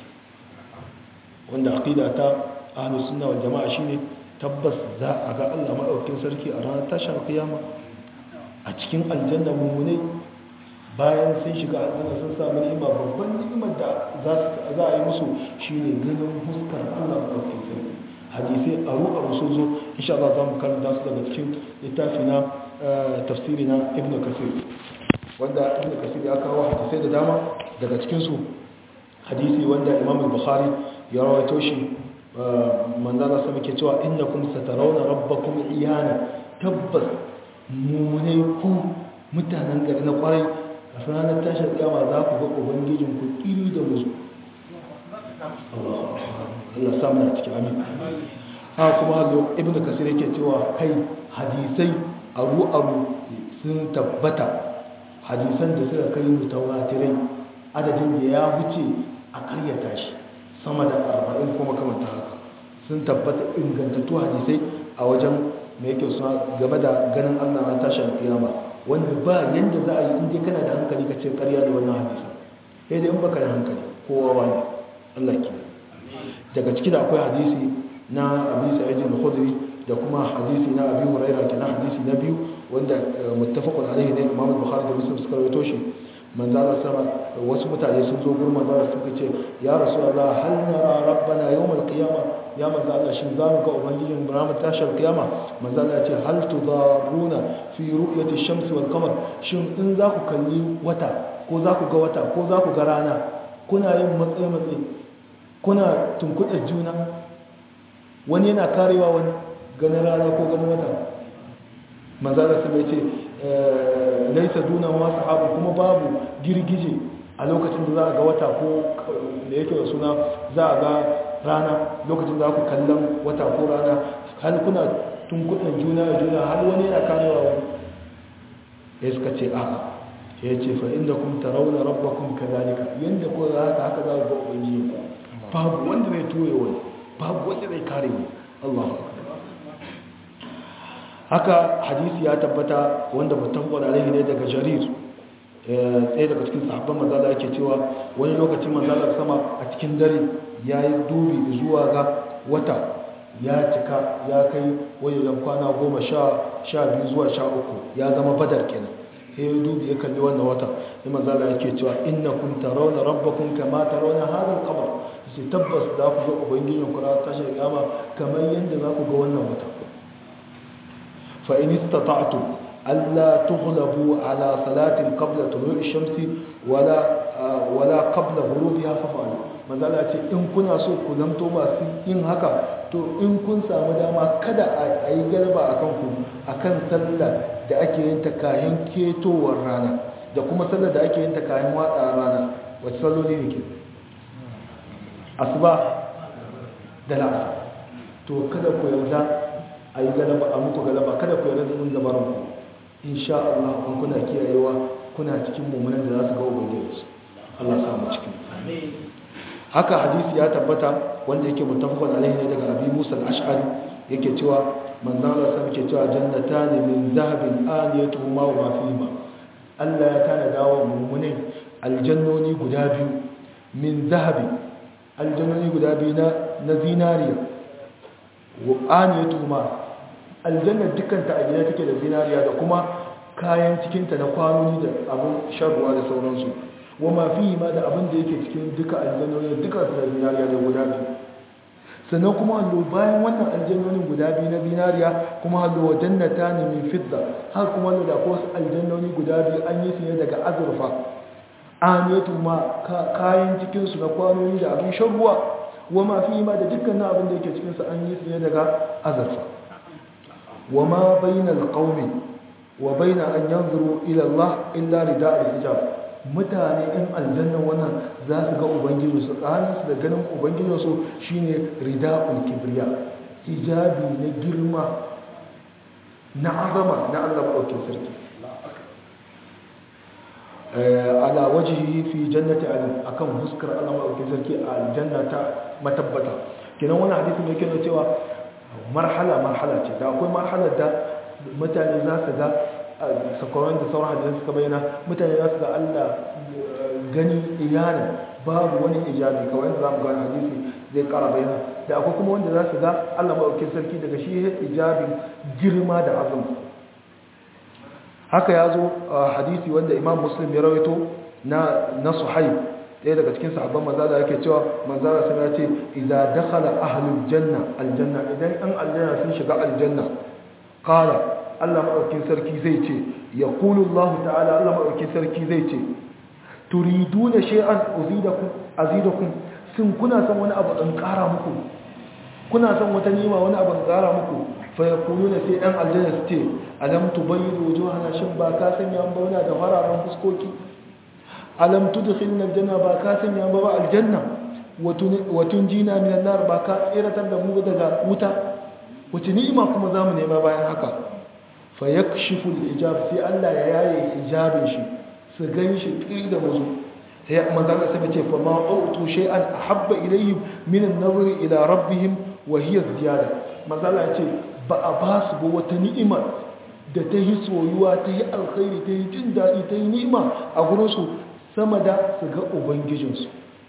wanda aqida ta ahlus sunna wal jamaa shine tabbas za a ga Allah madaukakin sarki a ranar tashar kiyama a cikin aljanna mummunai bayan sun shiga aljanna sun samu ni'ima babban ni'imar da za a yi musu shine ganin huskar Allah ɗauke sarki hadisai a ruɗa sun zo insha Allah za mu karanta su daga cikin littafi na tafsiri na ibn kasir wanda ibn kasir ya kawo hadisai da dama daga cikinsu hadisi wanda imam bukhari ya rawaito shi manzana sama ke cewa innakum satarawna rabbakum iyana tabbas mummunai ku mutanen gari na kwarai a ranar tashar kiyama za ku ga ubangijin ku iri da musu Allah samu na cikin amin ha kuma hazo ibn kasir yake cewa kai hadisai aru aru sun tabbata hadisan da suka kai mutawatirai adadin da ya wuce a karyata shi sama da arba'in kuma kamanta haka sun tabbata ingantattu hadisai a wajen mai yake suna game da ganin allah an tashi kiyama wanda ba yadda za a yi inda kana da hankali ka ce karya da wannan hadisa sai dai in baka da hankali kowa wani allah ke daga ciki da akwai hadisi na abu sa'id al-khudri da kuma hadisi na abi hurairah kenan hadisi na biyu wanda muttafaqun alaihi ne imam bukhari da muslim suka rawaito shi manzo Allah sama wasu mutane sun zo gurin manzo Allah suka ce ya rasulullah hal nara rabbana yawm al-qiyamah ya manzo Allah shin zamu ga ubangijin ranar tashar kiyama manzo Allah ya ce hal tudaruna fi ru'yati ash-shams wal qamar shin in za ku kalli wata ko za ku ga wata ko za ku ga rana kuna yin matsayi matsayi kuna tunkuɗa juna wani yana karewa wani ganin rana ko ganin wata manzala su mai ce laisa duna wa sahabu kuma babu girgije a lokacin da za a ga wata ko da yake da suna za a ga rana lokacin da ku kallon wata ko rana har kuna tunkuɗin juna da juna har wani yana karewa wani ya suka ce a'a ya ce fa inda kun tarauna rabbakum kadhalika yanda ko za haka haka za ku ga ubangiji ku babu wanda zai toye wani babu wanda zai kare wani Allahu akbar haka hadisi ya tabbata wanda mutum alaihi ne daga jarir tsaye daga cikin sahabban manzala yake cewa wani lokacin manzala sama a cikin dare ya yi dubi zuwa ga wata ya cika ya kai wajen kwana goma sha biyu zuwa sha uku ya zama badar kenan sai ya dubi ya kalli wannan wata sai manzala yake cewa inna kun tarawna rabbakum kama tarawna hadha al-qamar sai tabbas za ku ga ubangijin ku ran tashi kiyama kamar yadda za ku ga wannan wata fa in istata'tu alla tughlabu ala salatin qabla tulu'i shamsi wala wala qabla ghurubiha fa'alu manzala ce in kuna so ku zanto masu yin haka to in kun samu dama kada a yi galba akan ku akan sallah da ake yin ta kayan ketowar rana da kuma sallar da ake yin ta kayan watsa rana wacce salloli ne ke asuba da la'asa to kada ku yarda a yi galaba a muku galaba kada ku yarda da gabarin ku insha Allah kun kuna kiyayewa kuna cikin mummunan da za su ga ubangiji Allah ya samu cikin haka hadisi ya tabbata wanda yake mutafakon alaihi ne daga abi musa al-ash'ari yake cewa manzon Allah sai yake cewa jannatani min zahabin aniyatuhuma wa fihima Allah ya tana dawo mummunai aljannoni guda biyu min zahabi aljannoni guda biyu na na zinariya wa aniyatuhuma aljanna dukanta a gida take da zinariya da kuma kayan cikinta na kwanoni da abin sharruwa da sauransu wa ma fi ma da abin da yake cikin duka aljannoni duka su da zinariya da guda biyu sannan kuma hallo bayan wannan aljannonin guda biyu na zinariya kuma hallo wa jannata ne min fidda har kuma hallo da ko aljannoni guda biyu an yi su ne daga azurfa aniyatu ma kayan cikin su na kwanoni da abin shan ruwa wa ma fi ma da dukkanin abin da yake cikin su an yi su ne daga azurfa wa ma bainal qaumi wa baina an yanzuru ila Allah illa rida'ul hijab mutane in aljanna wannan za su ga ubangijinsu tsakaninsu da ganin ubangijinsu shine rida'ul kibriya hijabi na girma na azama na Allah maɗaukin sarki ala wajihi fi jannati akan huskar Allah maɗaukin sarki a aljanna ta matabbata kenan wani hadisi mai kenan cewa marhala marhala ce da akwai marhalar da mutane za su ga sakwaron da sauran hadisan suka bayyana mutane za su ga Allah gani iyanin babu wani ijabi kawai yadda za mu gani hadisi zai kara bayyana da akwai kuma wanda za su ga Allah maɗaukin sarki daga shi ijabi girma da azumi haka ya zo hadisi wanda imam muslim ya rawaito na na suhaib ɗaya daga cikin sahabban manzala yake cewa manzala sun ya ce idza dakhala ahlul janna aljanna idan an aljanna sun shiga aljanna qala Allah maɗaukin sarki zai ce ya ƙulu Allah ta'ala Allah maɗaukin sarki zai ce turidu na she'an azidakun sun kuna son wani abu ɗan ƙara muku kuna son wata nima wani abu ɗan ƙara muku fa ya kulu na sai ɗan aljanna su ce alam tu bayi da wajen hana shin ba ka sanya an bauna da fararen fuskoki alam tudkhilna aljanna ba ka sanya ba ba aljanna wa tunjina min an-nar ba ka tsiratar da mu daga wuta wace ni'ima kuma zamu nema bayan haka fa yakshifu al-hijab sai Allah ya yaye hijabin shi su gan shi ƙi da musu sai manzan da sai ce fa ma autu shay'an ahabba ilayhim min an-nazr ila rabbihim wa hiya ziyada manzan ya ce ba a ba su ba wata ni'ima da ta yi soyuwa ta yi alkhairi ta yi jin daɗi ta yi ni'ima a gurin su sama da su ga ubangijinsu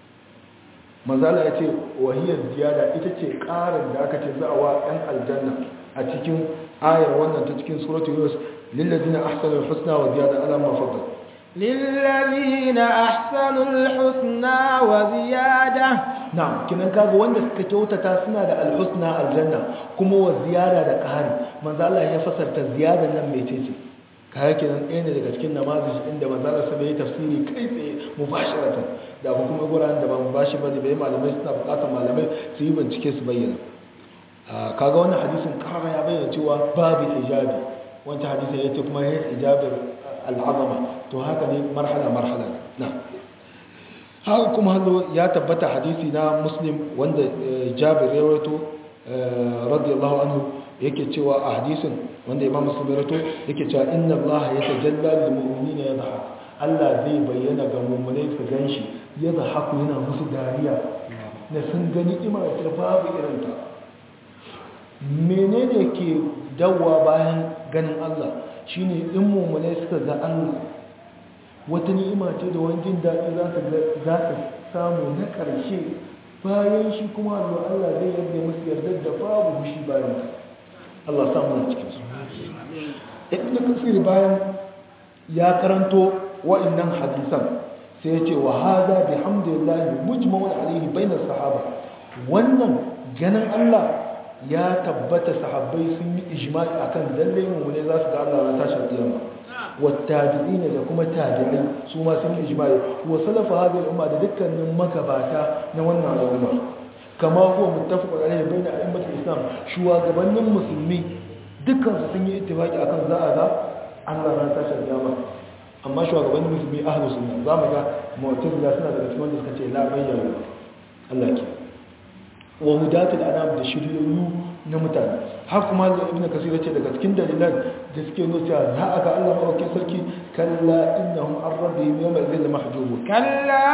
manzan ya ce wa hiya ziyada ita ce ƙarin da aka ce za a wa ɗan aljanna a cikin ayar wannan ta cikin suratul yunus lillazina ahsanul husna wa ziyada ala ma faddal للذين أحسنوا الحسنى وزيادة na'am kinan kaga wanda suka kyautata suna da alhusna aljanna kuma wa ziyada da ƙari manzo Allah ya fasarta ziyada nan mai ce kaya kinan ɗaya ne daga cikin namazi inda manzo Allah sai ya tafsiri kai tsaye mubasharatan da ba kuma guraren da ba mubashi bane bai malamai suna buƙatar malamai su yi bincike su bayyana kaga wannan hadisin kara ya bayyana cewa babu hijabi wancan hadisin yace kuma ya hijabin al'azama to haka ne marhala marhala na haka kuma hannu ya tabbata hadisi na muslim wanda jabir ya rawaito radiyallahu anhu yake cewa a hadisin wanda imam muslim ya rawaito yake cewa inna allaha yatajalla lil mu'minina yadhhak Allah zai bayyana ga mu'minai su ganshi yadhaku yana musu dariya na sun gani ima ta babu irin ta menene ke dawwa bayan ganin Allah shine in mu'minai suka ga Allah wata ni'ima ce da wani jin daɗi za ka samu na ƙarshe bayan shi kuma da Allah zai yarda musu yardar da babu hushi bayan Allah samu na cikin su ibn kasir bayan ya karanto wa'annan hadisan sai ya ce wa hada bihamdillahi mujma'un alayhi bainas sahaba wannan ganin Allah ya tabbata sahabbai sun yi ijma'i akan lalle mu ne za su ga Allah ran tashin kiyama wattabi'ina da kuma tabi'ai su ma sun yi ijma'i wa salafa hadhihi al-umma da dukkanin magabata na wannan al'umma kama huwa muttafaqun alayhi bayna a'immat al-islam shugabannin musulmi dukkan su sun yi ittifaqi akan za a ga Allah ran tashin kiyama amma shugabannin musulmi ahlus sunna za mu ga mu'tazila suna daga cikin wanda suka ce la bayyana Allah ke wa hudatul anam da shiriyoyi na mutane har kuma da ibnu kasir yace daga cikin dalilan da suke nuna cewa za a ga Allah madaukakin sarki kalla innahum an rabbihim yawma idhin mahjubun كلا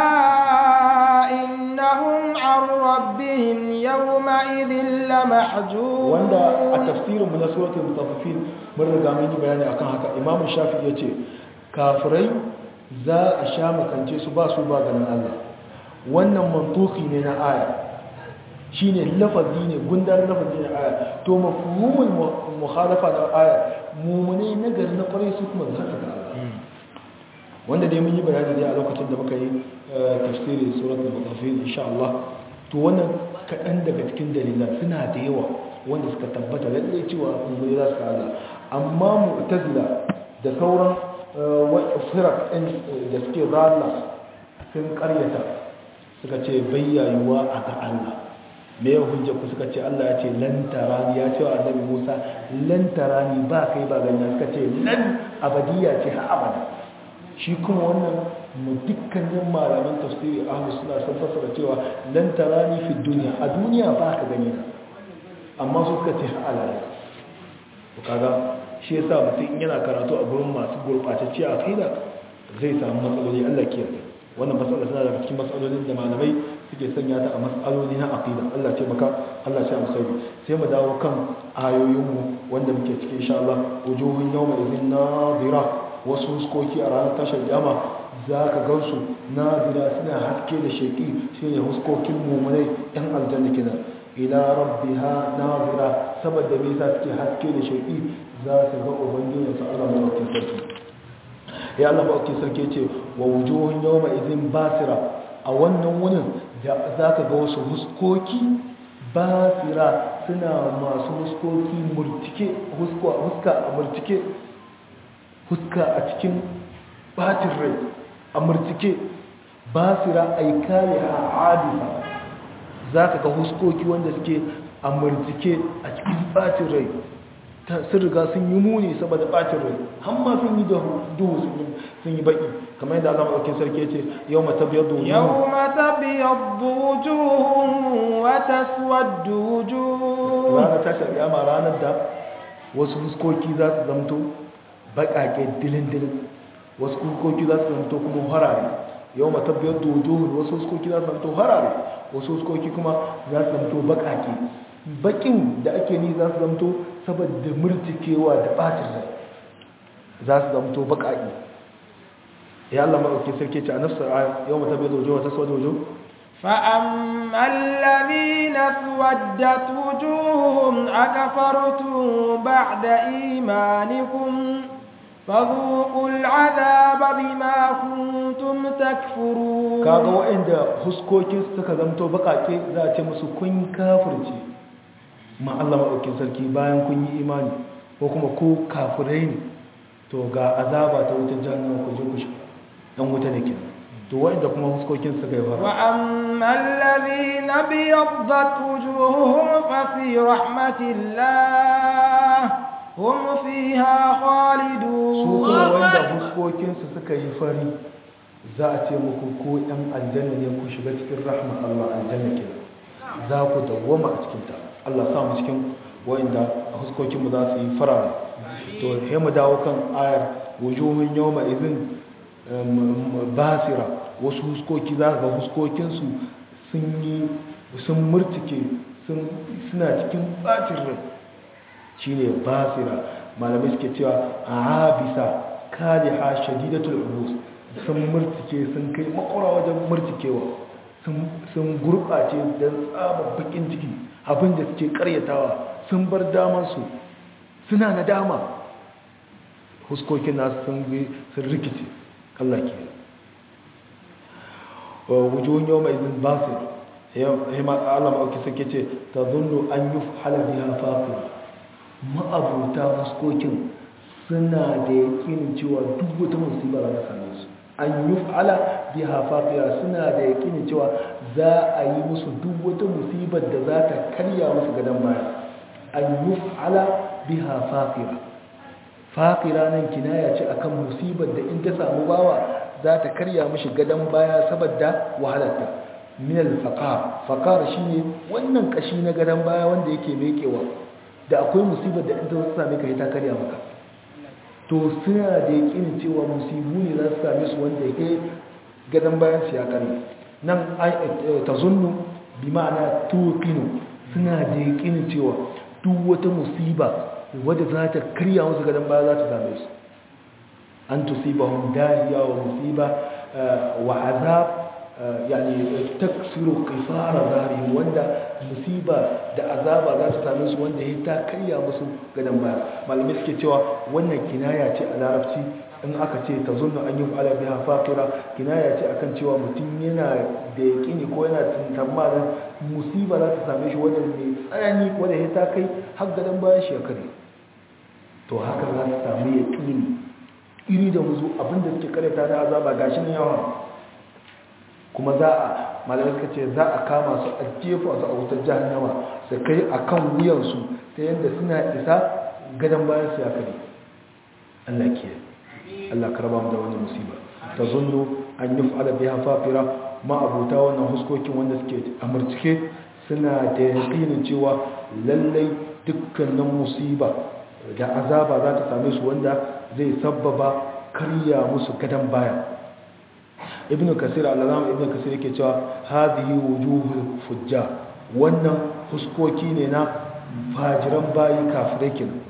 إنهم عن ربهم يومئذ لمحجوبون wanda a tafsirin mu na suratul mutaffifin mun riga mun yi bayani akan haka imamu shafi'i yace kafirai za a sha makance su ba su ba ganin Allah wannan mantuki ne na aya shine lafazi ne gundar lafazi na aya to mafhumul mukhalafa na aya mumune na gari na kwarai su kuma za su ga Allah wanda dai mun yi bayani dai a lokacin da muka yi tafsirin suratul mutaffifin insha Allah to wannan kaɗan daga cikin dalilan suna da yawa wanda suka tabbata lallai cewa mumune za su ga Allah amma mu'tazila da sauran firak ɗin da suke zalla sun karyata suka ce bayyayuwa a ga Allah me ya hujja ku suka ce Allah ya ce lantarani ya ce wa annabi Musa lantarani ba kai ba ganya suka ce lan abadiya ce ha abada shi kuma wannan mu dukkanin malaman tafsiri ahlus sunna sun fassara cewa lantarani fi duniya a duniya ba ka gani amma su suka ce ha alala to kaga shi yasa mutum yana karatu a gurin masu gurɓatacce a kaida zai samu matsaloli Allah ke yarda wannan matsala tana daga cikin matsalolin da malamai suke sanya ta a matsaloli na aqida Allah ce maka Allah ce alkhairi sai mu dawo kan ayoyin mu wanda muke cikin insha Allah wujuhun yawma idhin nadira wasu huskoki a ranar tashar kiyama za ka gansu nadira suna haske da sheki shine huskokin mumunai yan aljanna kenan ila rabbiha nadira saboda me yasa suke haske da sheki za su ga ubangijinsu Allah maɗaukin sarki ya Allah maɗaukin sarki ce wa wujuhun yau mai izin basira a wannan wunin da za ka ga wasu huskoki basira suna masu huskoki murtike huska a murtike huska a cikin batin rai a murtike basira a yi kare a adisa za ka ga huskoki wanda suke a murtike a cikin batin rai sun riga sun yi muni saboda bacin rai hamma sun yi duhu sun yi baki kamar yadda Allah madaukakin sarki yace yawma tabyaddu wujuhum yawma tabyaddu wujuhum wa taswaddu wujuh ranar tashar kiyama ranar da wasu fuskoki za su zamto bakake dilin dilin wasu fuskoki za su zamto kuma harare yawma tabyaddu wujuhum wasu fuskoki za su zamto harare wasu fuskoki kuma za su zamto bakake bakin da ake ni za su zamto saboda murtikewa da bacin rai za su zamto bakaki ya Allah maɗauki sarki ce a nafsar aya yau mata bai zojo wata sauwa zojo فأما الذين اسودت وجوههم أكفرتم بعد إيمانكم فذوقوا العذاب بما كنتم تكفرون kaga waɗanda huskokin suka zamto bakake za a ce musu kun kafirce ma Allah maɗaukin sarki bayan kun yi imani ko kuma ko kafirai ne to ga azaba ta wutar jahannama ku je ku shi dan wuta ne kenan to waɗanda kuma huskokin suka yi fara wa amma alladhina biyaddat wujuhuhum fa fi rahmatillah hum fiha khalidun su kuma wanda huskokinsu suka yi fari za a ce muku ko ɗan aljanna ne ku shiga cikin rahma Allah aljanna ke za ku dawwama a cikinta Allah sa mu cikin wanda huskokinmu za su yi farara to sai mu dawo kan ayar wujuhun yawma idhin basira wasu huskoki za ga huskokinsu sun yi sun murtike suna cikin bacin rai shine basira malamai suke cewa abisa kaliha shadidatul urus sun murtike sun kai makwara wajen murtikewa sun gurɓace don tsabar bakin ciki abinda suke karyatawa sun bar damansu suna na dama huskokin nasu sun rikice Allah ke wujuhun yau mai zin basir hima Allah ma'auki suke ce ta zunnu an yi halabi hafafi ma'abuta huskokin suna da yakinin cewa duk wata musibar da same su an yi fa'ala bi hafafiya suna da yakinin cewa za a yi musu duk wata musibar da za ta karya musu gadon baya an yi fa'ala bi hafafiya faƙira nan kinaya ce akan musibar da in ta samu bawa za ta karya mashi gadon baya saboda wahalarta minal faƙar faƙar shi ne wannan ƙashi na gadon baya wanda yake mekewa da akwai musibar da in ta same ka ta karya maka to suna da yakinin cewa musibu ne za su same su wanda yake gadon bayan su ya karya nan ta zunnu bi ma'ana tuqinu suna da yakinin cewa duk wata musiba wadda za ta karya musu gadon baya za ta same su an tusibahum dahiya wa musiba wa azab yani taksiru qifara zarihim wanda musiba da azaba za ta same su wanda ya ta karya musu gadon baya malamai suke cewa wannan kinaya ce a larabci in aka ce ta zunnu an yi ala biha faqira kinaya ce akan cewa mutum yana da yaƙini ko yana tantamarin musiba za ta same shi wanda mai tsanani wanda ya ta kai har gadon bayan shi ya kare to haka za su samu yaƙini iri da muzu abinda suke karanta na azaba gashi ne yawa kuma za a malamai suka ce za a kama su a jefa su a wutar jahannama su kai a kan wuyansu ta yadda suna isa gadon bayan su ya kare Allah ke Allah karba mu da wani musiba ta zunnu an yi fa'ala biya fafira ma abuta wannan huskokin wanda suke amurcike suna da yaƙinin cewa lallai dukkanin musiba da azaba za ta same su wanda zai sabbaba karya musu gadon baya ibn kasir al-allama ibn kasir yake cewa hadhihi wujuhul fujja wannan huskoki ne na fajiran bayi kafirai kin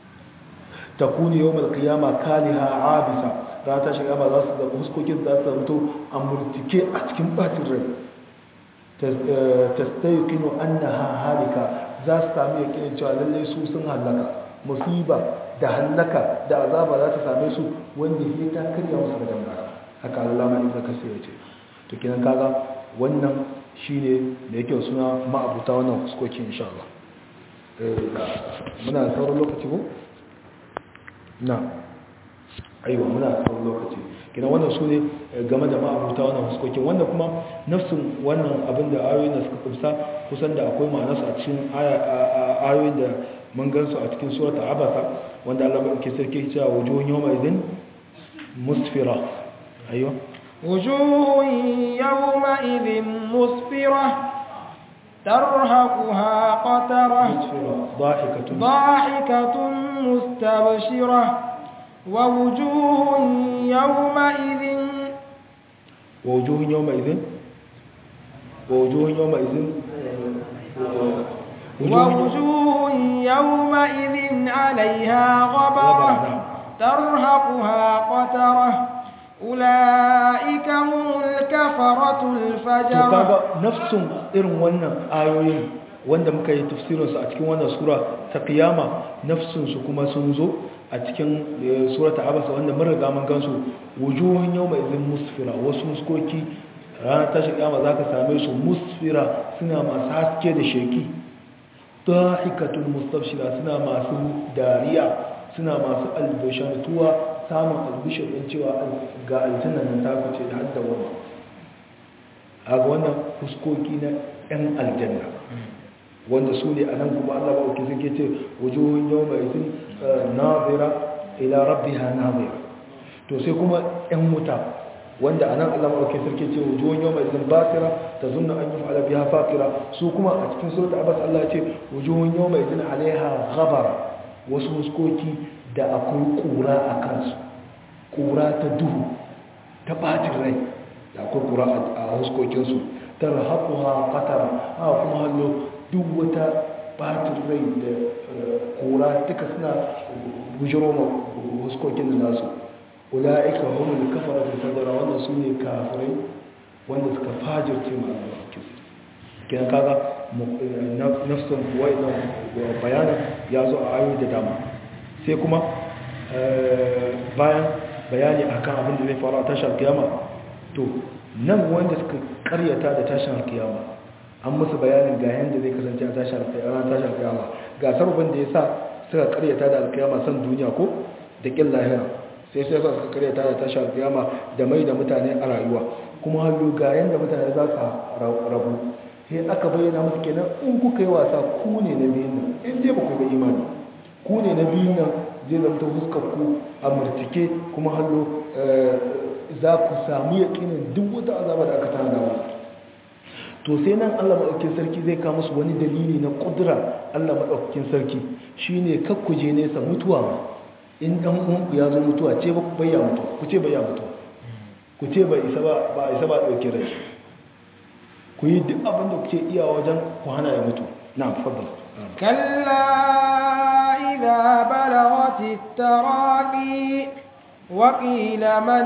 takuni yawmal qiyama kaliha abisa za ta shiga ba za su da huskokin za su zanto amurtike a cikin batin rai tastayqinu annaha halika za su sami yakinin cewa lalle su sun halaka musiba da halaka da azaba za ta same su wanda ya ta karya musu da dangara haka Allah ma ibn kasir ya ce to kinan kaga wannan shine da yake suna ma'abuta wannan fuskoki insha Allah muna sauran lokaci ko na aiwa muna sauran lokaci kinan wannan su ne game da ma'abuta wannan fuskoki wanda kuma nafsin wannan abin da ayoyin da suka kusa kusan da akwai ma'anarsa a cikin ayoyin da mun gansu a cikin surata abasa wanda Allah ke sarki cewa wujuhun yawma idin musfira ayyo وجوه يومئذ مسفرة ترهقها قترة musfira dhahikatun ضاحكة مستبشرة ووجوه يومئذ wa wujuhun yawma idin wa wujuhun yawma idin ووجوه يومئذ عليها غبرة ترهقها قترة أولئك هم الكفرة to الفجرة kaga nafsun irin wannan ayoyin wanda muka yi tafsirinsu a cikin wannan sura ta kiyama nafsunsu kuma sun zo a cikin eh, surata abasa wanda mun riga mun gansu wujuhun yawma idin musfira wasu muskoki ranar tashi kiyama zaka same su musfira suna masu haske da sheki dahikatul mustabshira suna masu dariya suna masu albishantuwa samun albishir din cewa ga aljanna nan ta fice da hadda wannan a ga wannan fuskoki na 'yan aljanna wanda su ne a nan kuma allah ba uke suke ce wujuhun yau mai sun nazira ila rabbiha nazira to sai kuma 'yan wuta wanda a nan allah ba uke suke ce wujuhun yau mai sun basira ta zunna an yi fa'ala biya fakira su kuma a cikin sauta abbas allah ce wujuhun yau mai sun alaiha ghabara wasu fuskoki da akwai kura a kansu kura ta duhu ta bacin rai da akwai kura a huskokinsu ta rahakuwa katara a kuma hallo duk wata batin rai da kura duka suna bujiro ma huskokin da nasu ula'ika humul kafara da fajara wanda su ne kafirai wanda suka fajirce ma Allah kenan kaga nafsun wai nan bayanin ya zo a ayoyi da dama sai kuma bayan bayani akan abin da zai faru a tashar kiyama to nan wanda suka karyata da tashin alkiyama an musu bayanin ga yadda zai kasance a tashin alkiyama ga sababin da ya sa suka karyata da alkiyama san duniya ko da ƙin lahira sai sai suka karyata da tashin alkiyama da mai da mutane a rayuwa kuma hallo ga yadda mutane za su rabu sai aka bayyana musu kenan in kuka yi wasa ku ne na biyun nan in dai ba ku ga imani ku ne na biyun nan zai zamta fuskar ku a murtike kuma hallo za ku samu yaƙinin duk wata azaba da aka tana wa to sai nan Allah maɗaukin sarki zai kawo musu wani dalili na ƙudura Allah maɗaukin sarki shine kakkuje nesa mutuwa ma in ɗan uwanku ya zo mutuwa ce ba ku bayya mutuwa ku ce bayya mutuwa ku ce ba isa ba ba isa ba ɗauke rai ku yi duk abin da kuke iya wajen ku hana ya mutu na fadda كلا إذا بلغت التراقي وقيل من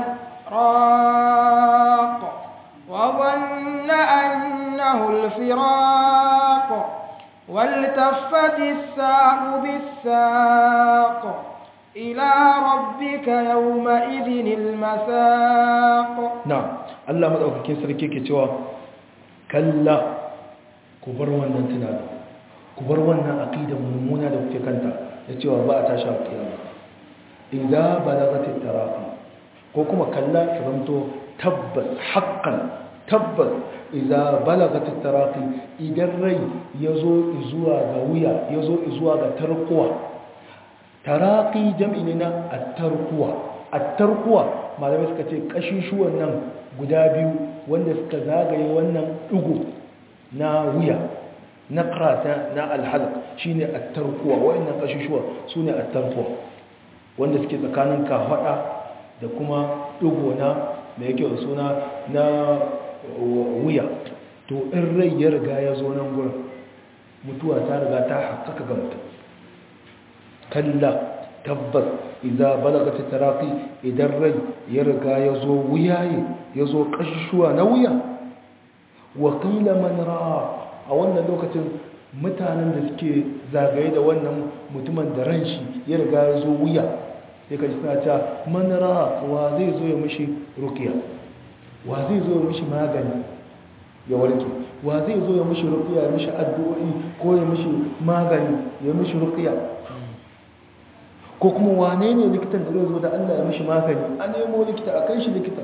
راق وظن أنه الفراق والتفت الساق بالساق إلى ربك يومئذ المساق نعم الله مدعوكين سركي كتوا كلا كبر wannan tunani ku bar wannan aqida mummuna da kuke kanta da cewa ba a tashi alƙiyama idza balagatit taraqi ko kuma kalla ki zanto tabbas haqqan tabbas idza balagatit taraqi idan rai yazo zuwa ga wuya yazo zuwa ga tarkuwa taraqi jam'i ne na at-tarkuwa at-tarkuwa malamai suka ce kashishuwan nan guda biyu wanda suka zagaye wannan dugu na wuya na karata na alhalq shine at-tarkuwa wayannan kashishuwa sune at-tarkuwa wanda suke tsakanin kafada da kuma dugo na da yake suna na wuya to in rai ya riga ya zo nan gurin mutuwa ta riga ta haƙƙaƙa ga mutum kalla tabbas idza balagat taraqi idan rai ya riga ya zo wuyaye ya zo kashishuwa na wuya wa qila man ra'a a wannan lokacin mutanen da suke zagaye da wannan mutumin da ran shi ya riga ya zo wuya sai ka ji suna ta manara wa zai zo ya mishi rukiya wa zai zo ya mishi magani ya warke wa zai zo ya mishi rukiya ya mishi addu'o'i ko ya mishi magani ya mishi rukiya ko kuma wane ne likitan da zai zo da Allah ya mishi magani a nemo likita a kai shi likita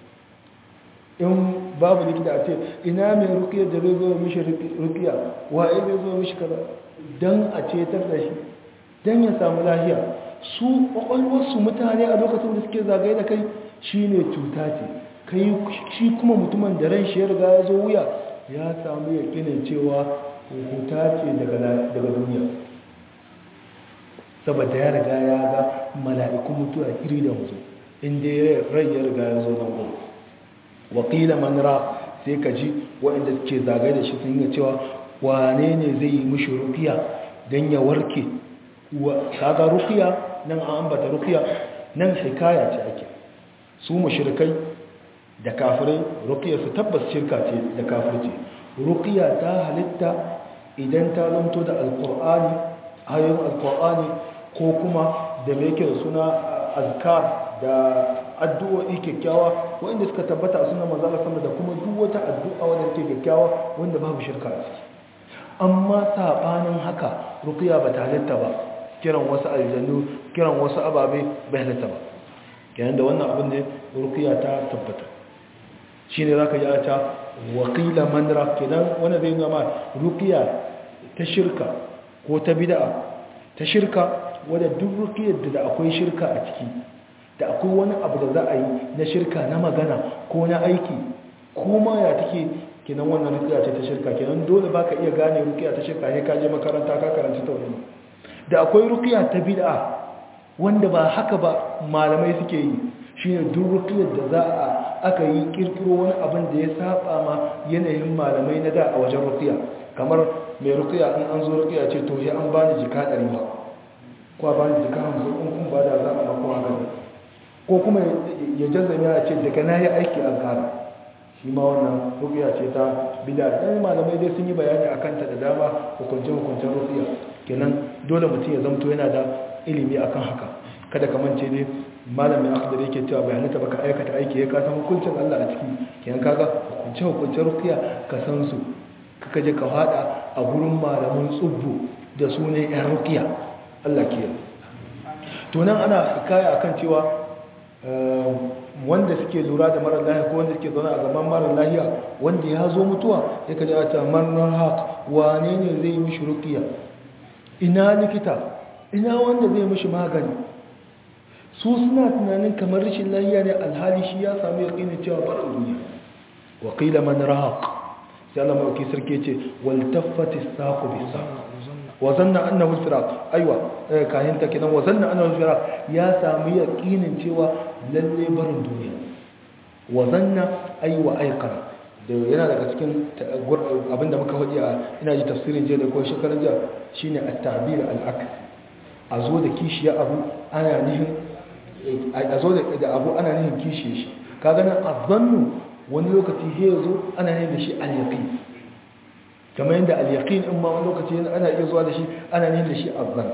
in babu likita a ce ina mai rukiyar da zai zo mishi rukiya waye zai zo mishi kaza don a cetar da shi don ya samu lahiya su kwakwalwarsu mutane a lokacin da suke zagaye da kai shi ne cuta ce kai shi kuma mutumin da ran shi ya riga ya zo wuya ya samu yakinin cewa hukuta ce daga duniya saboda ya riga ya ga mala'ikun mutuwa iri da mutu inda rai ya riga ya zo nan gudu wakila manra sai ka ji waɗanda suke zagaye da shi sun yi cewa wane ne zai yi mishi rufiya don ya warke kaga rufiya nan an ambata rufiya nan hikaya ce ake su mushrikai da kafirai rukiya su tabbas shirka ce da kafirci rukiya ta halitta idan ta zanto da alkur'ani ayoyin alkur'ani ko kuma da mai yake da suna azkar da addu'o'i kyakkyawa wanda suka tabbata a sunan manzala sama da kuma duk wata addu'a wanda take kyakkyawa wanda babu shirka a ciki amma sabanin haka rukiya ba ta halitta ba kiran wasu aljannu kiran wasu ababe bai halitta ba kenan da wannan abin ne rukiya ta tabbata shi ne za ka ji a ta wakila manra kenan wanda zai gama rukiya ta shirka ko ta bida'a ta shirka wadda duk rukiyar da akwai shirka a ciki da akwai wani abu da za a yi na shirka na magana ko na aiki ko ma ya take kenan wannan rukiya ce ta shirka kenan dole ba ka iya gane rukiya ta shirka ne ka je makaranta ka karanta tauhidi da akwai rukiya ta bid'a wanda ba haka ba malamai suke yi shine duk rukiyar da za a aka yi kirkiro wani abin da ya saba ma yanayin malamai na da a wajen rukiya kamar mai rukiya in an zo rukiya ce to ya an bani jika ɗari ba ko bani jika hamsin in kun ba da za a ɗauko a gani ko kuma ya jazami a ce daga na yi aiki an kara shi ma wannan rukiya ce ta bida ɗan malamai dai sun yi bayani a kanta da dama hukunce-hukuncen rukiya kenan dole mutum ya zamto yana da ilimi akan haka kada ka mance dai malamin akhdar yake cewa bai halitta baka aikata aiki ya kasan hukuncin Allah a ciki kenan kaga hukunce hukuncen rukiya ka san su kaka je ka fada a gurin malaman tsubbu da sunan yan rukiya Allah ke to nan ana hikaya akan cewa wanda suke lura da marar lahiya ko wanda suke zaune a gaban marar lahiya wanda ya zo mutuwa ya kaji a ta marar haq wane ne zai mishi rukiya ina likita ina wanda zai mishi magani su suna tunanin kamar rashin lahiya ne alhali shi ya samu ya ƙini cewa barin duniya waƙila man rahaq sai Allah mawaki sarki ce wal taffati saqu bi saq wa zanna annahu firaq aiwa kayan ta kidan wa zanna annahu firaq ya samu yaqinin cewa lalle barin duniya wa zanna aiwa aiqara da yana daga cikin abinda muka faɗi a ina ji tafsirin jiya da ko shekaran jiya shine at-ta'bir al-aks a zo da kishiya abu ana nihin a zo da abu ana nihin kishiye shi ka ganin azannu wani lokaci he zo ana nihin da shi al-yaqin kamar yadda al-yaqin in ma wani lokaci ana iya zuwa da shi ana nihin da shi azan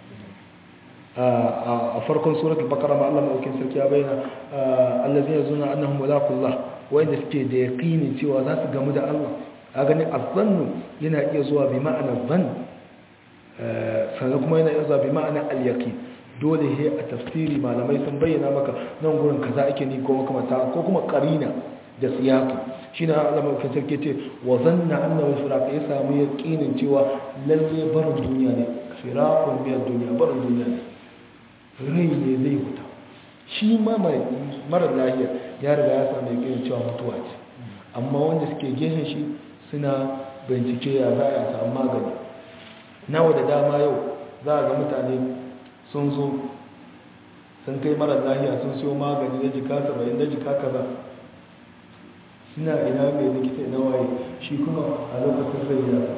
a farkon surat al-baqara ma Allah madaukin sarki ya bayyana allazina yazuna annahum mulaqullah wanda suke da yaqini cewa za su gamu da Allah a gani azannu yana iya zuwa bi ma'ana zan sannan kuma yana iya zuwa bi ma'ana al-yaqin dole he a tafsiri malamai sun bayyana maka nan gurin kaza ake ni ko makamata ko kuma qarina da siyaki shine Allah madaukin sarki ce wa zanna annahu firaq ya samu yaqinin cewa lalle barin duniya ne firaqun biyar duniya barin duniya ne rai ne zai wuta shi ma marar lahiya ya riga ya samu yakin cewa mutuwa ce amma wanda suke gehen shi suna bincike ya za a samu magani nawa da dama yau za a ga mutane sun zo sun kai marar lahiya sun siyo magani na jika saba'in na jika kaza suna ina mai likita ina waye shi kuma a lokacin rai ya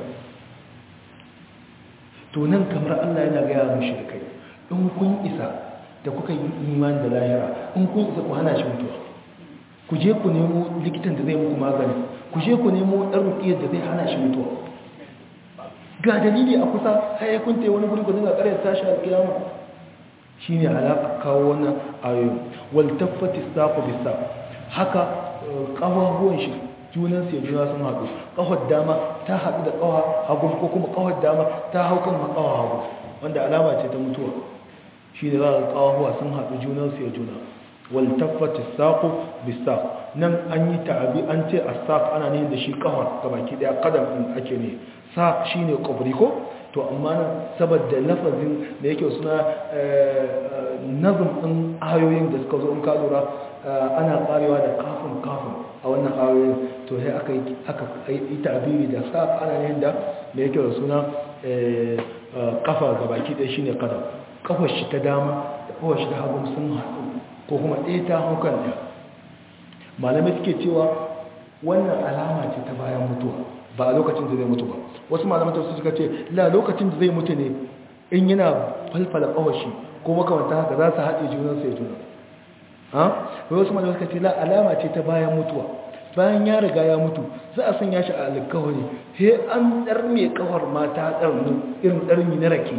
to nan kamar allah yana gaya mu shirkai in kun isa da kuka yi iman da lahira in kun isa ku hana shi mutuwa ku je ku nemo likitan da zai muku magani ku je ku nemo ɗan rukiyar da zai hana shi mutuwa ga dalili a kusa har ya kunte wani guri ku dinga ƙaryar tashi a kiyama shi ne alaƙa kawo wannan ayoyi wal taffati saƙo bisa haka ƙafafuwan shi junan sai juna sun haɗu ƙafar dama ta haɗu da ƙawa hagu ko kuma ƙafar dama ta hau kan ƙawa hagu wanda alama ce ta mutuwa shi da za a kawahuwa sun haɗu junansu ya juna waltaffata saƙo bisa nan an yi ta'abi an ce a saƙ ana ne da shi ƙawar ga baki ɗaya ƙadam ɗin ake ne saƙ shi ne ƙwabri ko to amma nan saboda lafazin da yake suna nazum ɗin ayoyin da suka zo in ka lura ana karewa da kafin kafin a wannan ayoyin to sai aka yi aka yi tabiri da sa ana yin da da yake da suna kafa ga baki ɗaya shine kada kafar shi ta dama da kafar shi ta hagu sun haɗu ko kuma ɗaya ta haukan ɗaya malamai suke cewa wannan alama ce ta bayan mutuwa ba a lokacin da zai mutu ba wasu malamai ta suka ce la lokacin da zai mutu ne in yana falfala kafar shi ko makamanta haka za su haɗe junan sai juna ha wasu malamai suka ce la alama ce ta bayan mutuwa bayan ya riga ya mutu za a sanya shi a alkawari sai an ɗarme kawar mata ɗarmi irin ɗarmi na rake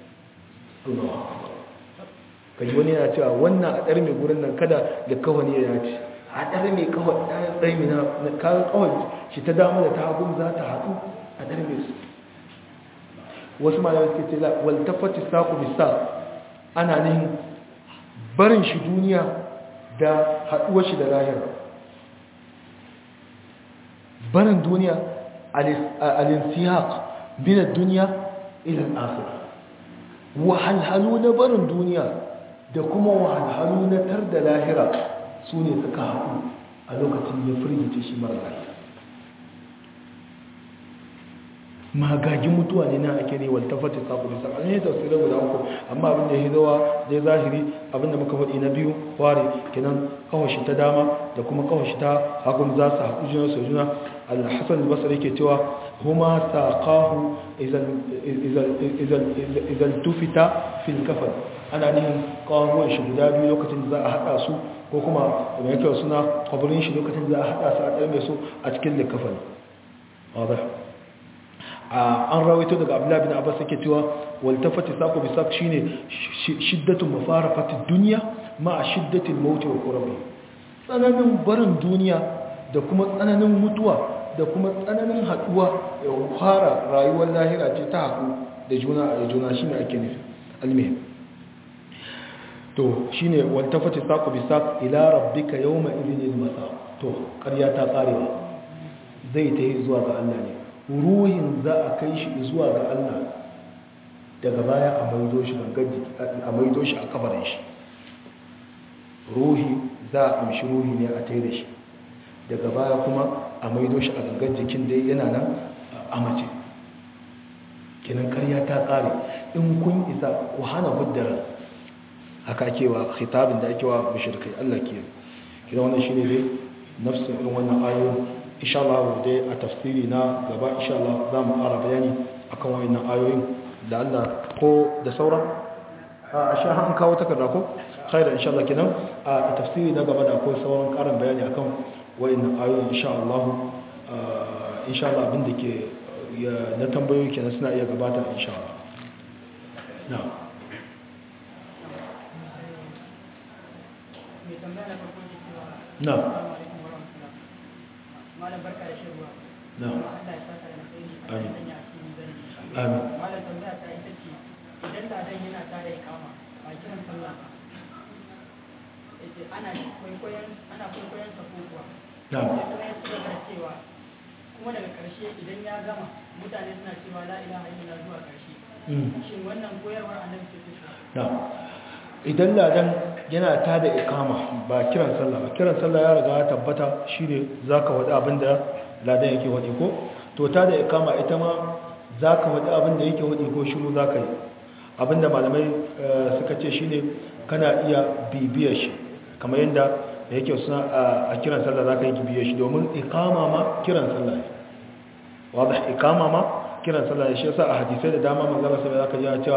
kaji wani yana cewa wannan a ɗarme gurin nan kada da kawani ya ce a ɗarme kawar ɗarme na kayan kawar shi ta dama da ta hagun za ta haɗu a ɗarme su wasu malamai suke ce waltafati saku bisa ana nihin barin shi duniya da haɗuwar shi da lahira barin duniya al-insihaq min ad-dunya ila al-akhirah wahalhalu na barin duniya da kuma wahalhalu na tar da lahira su ne suka haɗu a lokacin ya firgice shi mara lafiya magagin mutuwa ne na ake ne waltafata sabu da sabu ne tafsirai guda uku amma abin da ya zawa dai zahiri abin da muka faɗi na biyu ware kenan kawashi ta dama da kuma kawashi ta hagun za su haɗu juna su juna al-hasan al-basri yake cewa huma saqahu idan tufita fil kafan ana nihin kawuwan shi guda biyu lokacin da za a haɗa su ko kuma da yake suna kwabirin shi lokacin da za a haɗa su a ɗarme su a cikin likafan wadda an rawaito daga abdullahi bin abbas yake cewa waltafati saqu bi saq shine shiddatu mafarafati dunya ma shiddatil maut wa qurbi tsananin barin duniya da kuma tsananin mutuwa da kuma tsananin haduwa ya fara rayuwar lahira ce ta haɗu da juna a juna shine ake nufi almihim to shine waltafati saqu bi saq ila rabbika yawma idhinil masa to ƙarya ta karewa zai ta yi zuwa ga Allah ne ruhin za a kai shi zuwa ga Allah daga baya a maido shi a maido shi a kabarin shi ruhi za a amshi ruhi ne a tai da shi daga baya kuma a maido shi a gangan jikin dai yana nan a mace kinan karya ta kare in kun isa ku hana huddara haka kewa khitabin da ake wa mushrikai Allah ke kina wannan shine dai nafsin irin wannan ayoyin insha Allah dai a tafsiri na gaba insha Allah za mu ƙara bayani akan wayannan ayoyin da Allah ko da sauran a sha an kawo takarda ko khaira insha Allah kenan a tafsiri na gaba da akwai sauran ƙarin bayani akan wayannan ayoyin insha Allah insha Allah abin da ke na tambayoyi kenan suna iya gabata insha Allah na'am na'am malam barka da shirwa na'am Allah ya saka da alheri Amin. Allah ya cikin zani Amin. malam tambaya ta ita ce idan da dan yana tare da kama ba kiran sallah ba yace ana kwaikwayon ana kwaikwayon sa ko kuwa na'am sai kuma ya ci gaba da cewa kuma daga karshe idan ya gama mutane suna cewa la ilaha illallah zuwa karshe Mm. shin wannan koyarwar annabi ce take na idan ladan yana ta da ikama ba kiran sallah ba kiran sallah ya riga ya tabbata shine zaka wadi abin da ladan yake wadi ko to ta da ikama ita ma zaka wadi abin da yake wadi ko shiru zaka yi abinda malamai eh, suka ce shine kana iya bibiyar shi kamar yadda da yake suna a- a kiran sallah zaka yi bibiyar shi domin ikama ma kiran sallah ne wadda ikama ma kiran sallah ne shi yasa a hadisai da dama manzala sai zaka ji a cewa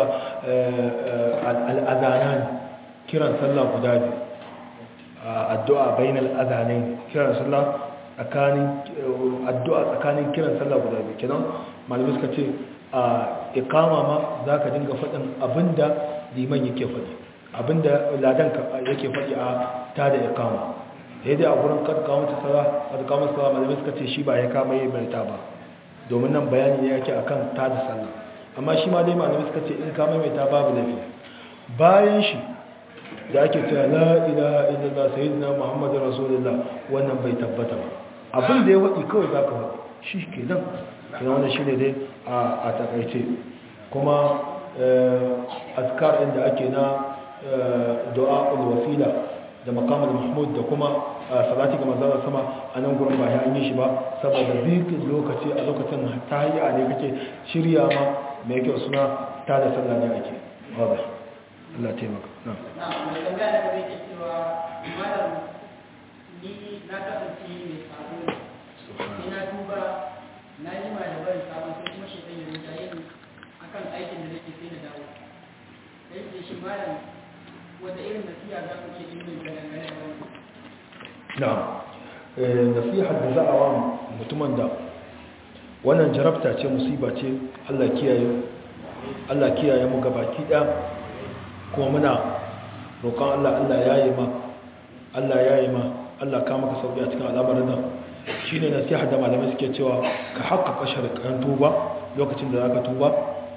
al-adhanan kiran sallah guda biyu addu'a bainal adhanain kiran sallah tsakanin addu'a tsakanin kiran sallah guda biyu kenan malamai suka ce a ikama ma zaka dinga faɗin abinda liman yake faɗi abinda ladan ka- yake faɗi a tada ikama sai dai a gurin kad kawo ta sallah kad kawo sallah malamai suka ce shi ba ya kama yi bai ta ba domin nan bayani ne yake akan tada sallah amma shi ma dai malamai suka ce in ka maimaita babu lafiya bayan shi da ake cewa la ilaha illallah sayyidina muhammadur rasulullah wannan bai tabbata ba abin da ya wadi kawai zaka wadi shi kenan kuma wannan shine dai a a takaice kuma azkar inda ake na du'a wasila da makamul mahmud da kuma salati ga manzon sama a nan gurin ba ya an yi shi ba saboda zikin lokaci a lokacin ta hayya ne kake shirya ma mai kyau suna ta da sallah ne ake wadda Allah taimaka na mai tambaya da gaba yake cewa malam ni na kasance mai sabo ne na duba na yi ma da bari sabon sai kuma shi ya rinjaye ni akan aikin da nake sai na dawo sai ce shi malam wata irin nasiha za ku ce in mai dangane da wannan na nasihar da za a wa mutumin da wannan jarabta ce musiba ce Allah kiyaye Allah kiyaye mu gabaki ɗaya kuma muna roƙon Allah Allah ya yi ma Allah ya yi ma Allah ka maka sauƙi a cikin al'amarin nan shi ne nasiha da malamai suke cewa ka haƙaƙa sharaɗin tuba lokacin da za ka tuba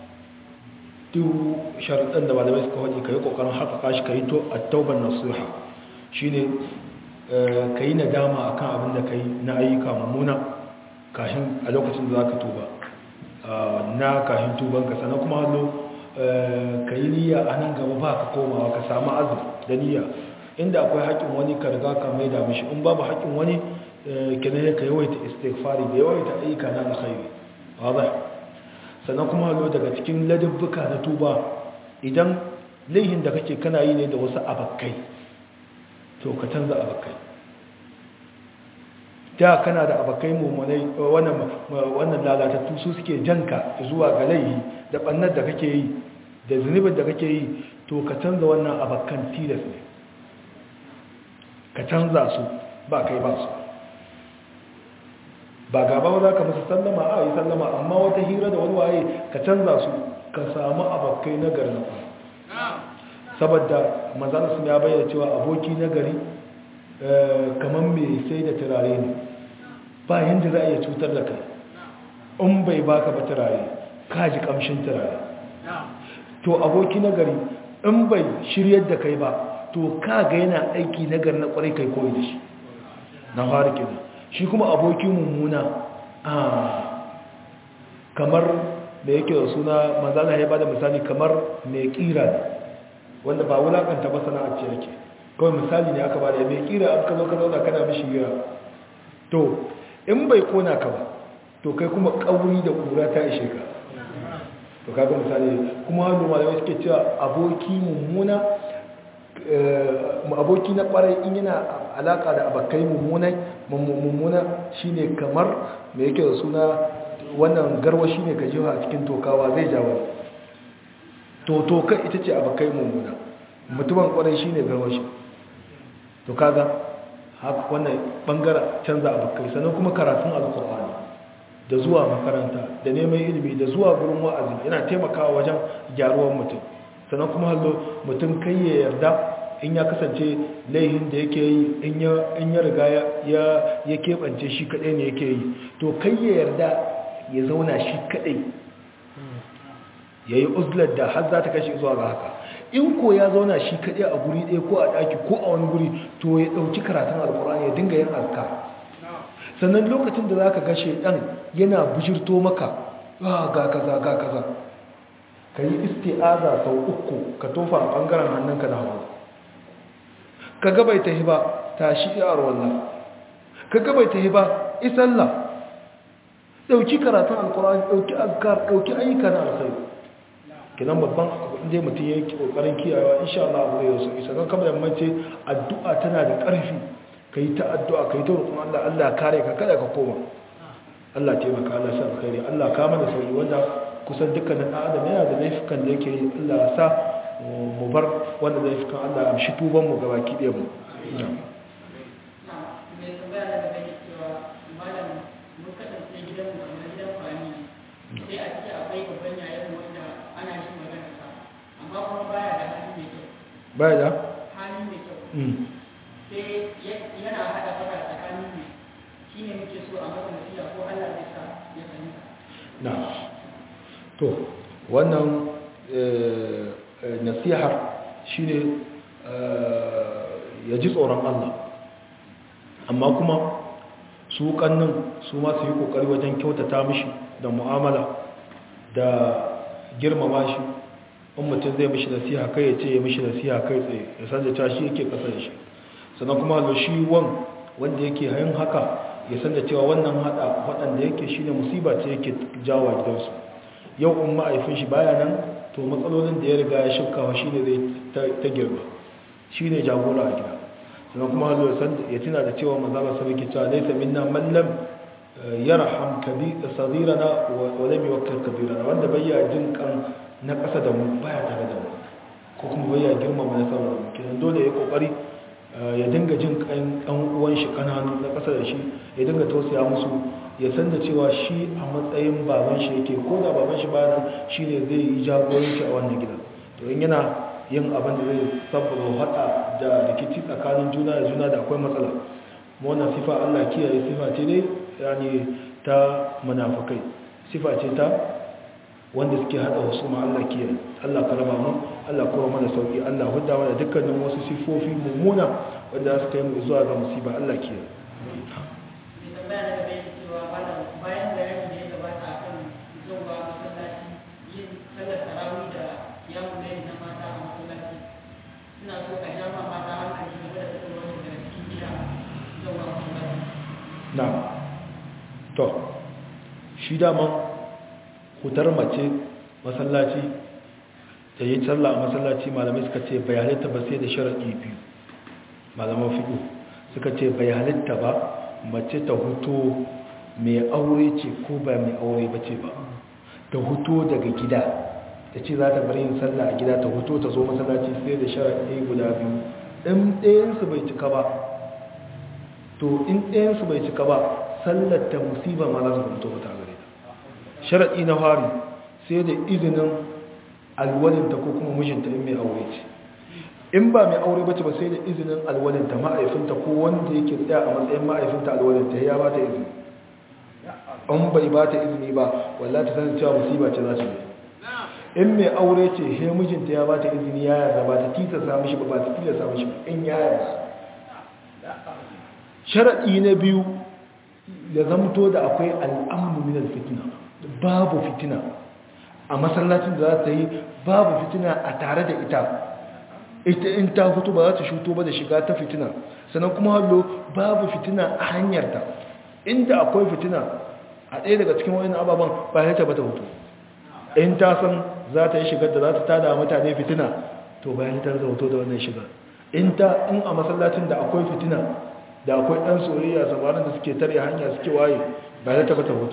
duk sharaɗin da malamai suka waje ka yi ƙoƙarin haƙaƙa shi ka yi to a tauban nasiha shi ne ka yi nadama a kan abin da ka yi na ayyuka mummuna kashin a lokacin da za ka tuba na kashin tubanka sannan kuma hallo ka yi niyya a nan gaba ba ka komawa ka samu azum da niyya inda akwai haƙƙin wani ka riga ka mai da mishi in babu haƙƙin wani kenan ka yawaita istighfari da yawaita ayyuka na alkhairi wadah sannan kuma hallo daga cikin ladabbuka na tuba idan laihin da kake kana yi ne da wasu abakkai to ka canza abakai da kana da abakai mummunai wannan lalatattu su suke janka zuwa ga laihi da bannar da kake yi da zunubin da kake yi to ka canza wannan abakan tilas ne ka canza su ba kai ba su ba gaba ba za ka musu sallama a yi sallama amma wata hira da wani waye ka canza su ka samu abakai na garin saboda manzana ya bayyana cewa aboki na gari kamar mai sai da turare ne ba yadda za a iya cutar da kai in bai baka ba turare ka ji kamshin turare to aboki na gari in bai shiryar da kai ba to ka ga yana aiki na gari na kwarai kai koyi da shi na fara kenan shi kuma aboki mummuna a kamar da yake da suna manzana ya bada misali kamar mai kira ne wanda ba wulakanta ba sana'ar ce yake kawai misali ne aka ba da mai kira an ka zo ka zauna kana mishi gira to in bai kona ka ba to kai kuma kauri da kura ta ishe ka to kaga misali kuma hannu malamai suke cewa aboki mummuna aboki na kwarai in yana alaka da abakai mummuna mummuna shine kamar mai yake da suna wannan garwa shine ka jiwa a cikin tokawa zai jawo to to kai ita ce abakai mummuna mutumin kwarai shine garwa shi to kaga haka wannan bangaren canza abakai sannan kuma karatun alkur'ani da zuwa makaranta da neman ilimi da zuwa gurin wa'azi yana taimakawa wajen gyaruwar mutum sannan kuma hallo mutum kai ya yarda in ya kasance laihin da yake yi in ya riga ya keɓance shi kaɗai ne yake yi to kai ya yarda ya zauna shi kaɗai ya yi uzlar da har za ta kashe zuwa ga haka in ko ya zauna shi kaɗai a guri ɗaya ko a ɗaki ko a wani guri to ya ɗauki karatun alkur'ani ya dinga yin alka sannan lokacin da za ka gashe ɗan yana bujirto maka ga kaza ga kaza ka yi isti'aza sau uku ka tofa a ɓangaren hannunka na hagu ka gabai ta hiba ta shi yawar wallah ka gabai ta hiba isalla ɗauki karatun alkur'ani ɗauki azkar ɗauki ayyuka na alkhairu kinan babban inda mutum ya yi ƙoƙarin kiyayewa insha Allah abu zai yaso isa kan kamar yammace addu'a tana da ƙarfi ka yi ta addu'a ka yi ta roƙon Allah Allah kare ka kada ka koma Allah taimaka Allah sa alkhairi Allah ka mana sauki wanda kusan dukkanin adam yana da laifukan da yake yi Allah sa mu bar wanda laifukan Allah amshi tuban mu gabaki ɗaya mu mai tambaya da gaba ne cewa malam mun kasance gidan mu kamar gidan fami sai a ciki akwai babban yayan wanda ana shi magana sa amma kuma baya da hali mai kyau baya da hali mai kyau sai yana hada fada tsakanin mu shine muke so a masa nasiha ko Allah zai sa ya fahimta na to wannan nasihar shine ya ji tsoron Allah amma kuma su kannin su ma su yi kokari wajen kyautata mishi da mu'amala da girmama shi in mutum zai mishi nasiha kai ya ce ya mishi nasiha kai tsaye ya san da cewa shi yake kasa da shi sannan kuma da shi wan wanda yake hayin haka ya san da cewa wannan hada waɗanda yake shi ne musiba ce yake jawo gidansu yau in ma'aifin shi baya nan to matsalolin da ya riga ya shirkawa shi ne zai ta girma shi ne jagora a gida sannan kuma hazo ya tuna da cewa manzala sabai ke cewa laisa minna mallam yarham sagirana wa lam yuwakkil kabirana wanda bayya jin kan na ƙasa da mu baya tare da mu ko kuma bayya girmama na sama da mu kenan dole ya kokari ya dinga jin kan ɗan uwan shi kananu na ƙasa da shi ya dinga tausaya musu ya san da cewa shi a matsayin baban shi yake ko da baban shi bayan shi ne zai yi jagoranci a wannan gidan to in yana yin abin da zai sabbaba hada da rikici tsakanin juna da juna da akwai matsala wannan sifa Allah kiyaye sifa ce dai yani ta munafikai sifa ce ta wanda suke hada wasu ma Allah kiyaye Allah ka raba mu Allah kuma mana sauki Allah hudda mana dukkanin wasu sifofi mummuna wanda suka yi mu zuwa ga musiba Allah kiyaye bayan bayani da ya gabata akan zuwa masallaci yin sallar tarawih da yamun laili na mata a masallaci ina so a ja ma mata hankali game da fitowar su daga cikin gida zuwa masallaci na to shi daman hutar mace masallaci da yi sallah a masallaci malamai suka ce bai halitta ba sai da sharaɗi biyu malaman fiɗo suka ce bai halitta ba mace ta huto mai aure ce ko ba mai aure ba ce ba ta huto daga gida ta ce za ta bari yin sallah a gida ta huto ta zo masallaci sai da sharaɗi guda biyu in ɗayansu bai cika ba to in ɗayansu bai cika ba sallar ta musiba ma za su fito ta gare ta sharaɗi na fari sai da izinin alwalinta ko kuma mijinta in mai aure ce in ba mai aure bace ba sai da izinin alwalinta ma'aifinta ko wanda yake tsaya a matsayin ma'aifinta alwalinta ya ba ta izini an bai ba ta izini ba wallahi ta sanin cewa musiba ce za ta yi in mai aure ce he mijinta ya ba ta izini ya yarda ba ta tita samu shi ba ba ta tita samu shi ba in ya yarda sharaɗi na biyu da zamto da akwai al'amnu minal fitina babu fitina a masallacin da za ta yi babu fitina a tare da ita ita in ta fito ba za ta shuto ba da shiga ta fitina sannan kuma hallo babu fitina a hanyarta inda akwai fitina a ɗaya daga cikin wani ababen ba ya taba ta fito in ta san za ta yi shigar da za ta tada mutane fitina to bayan ta zauto da wannan shigar in ta in a masallacin da akwai fitina da akwai ɗan soyayya samarin da suke tare hanya suke waye ba ya taba ta fito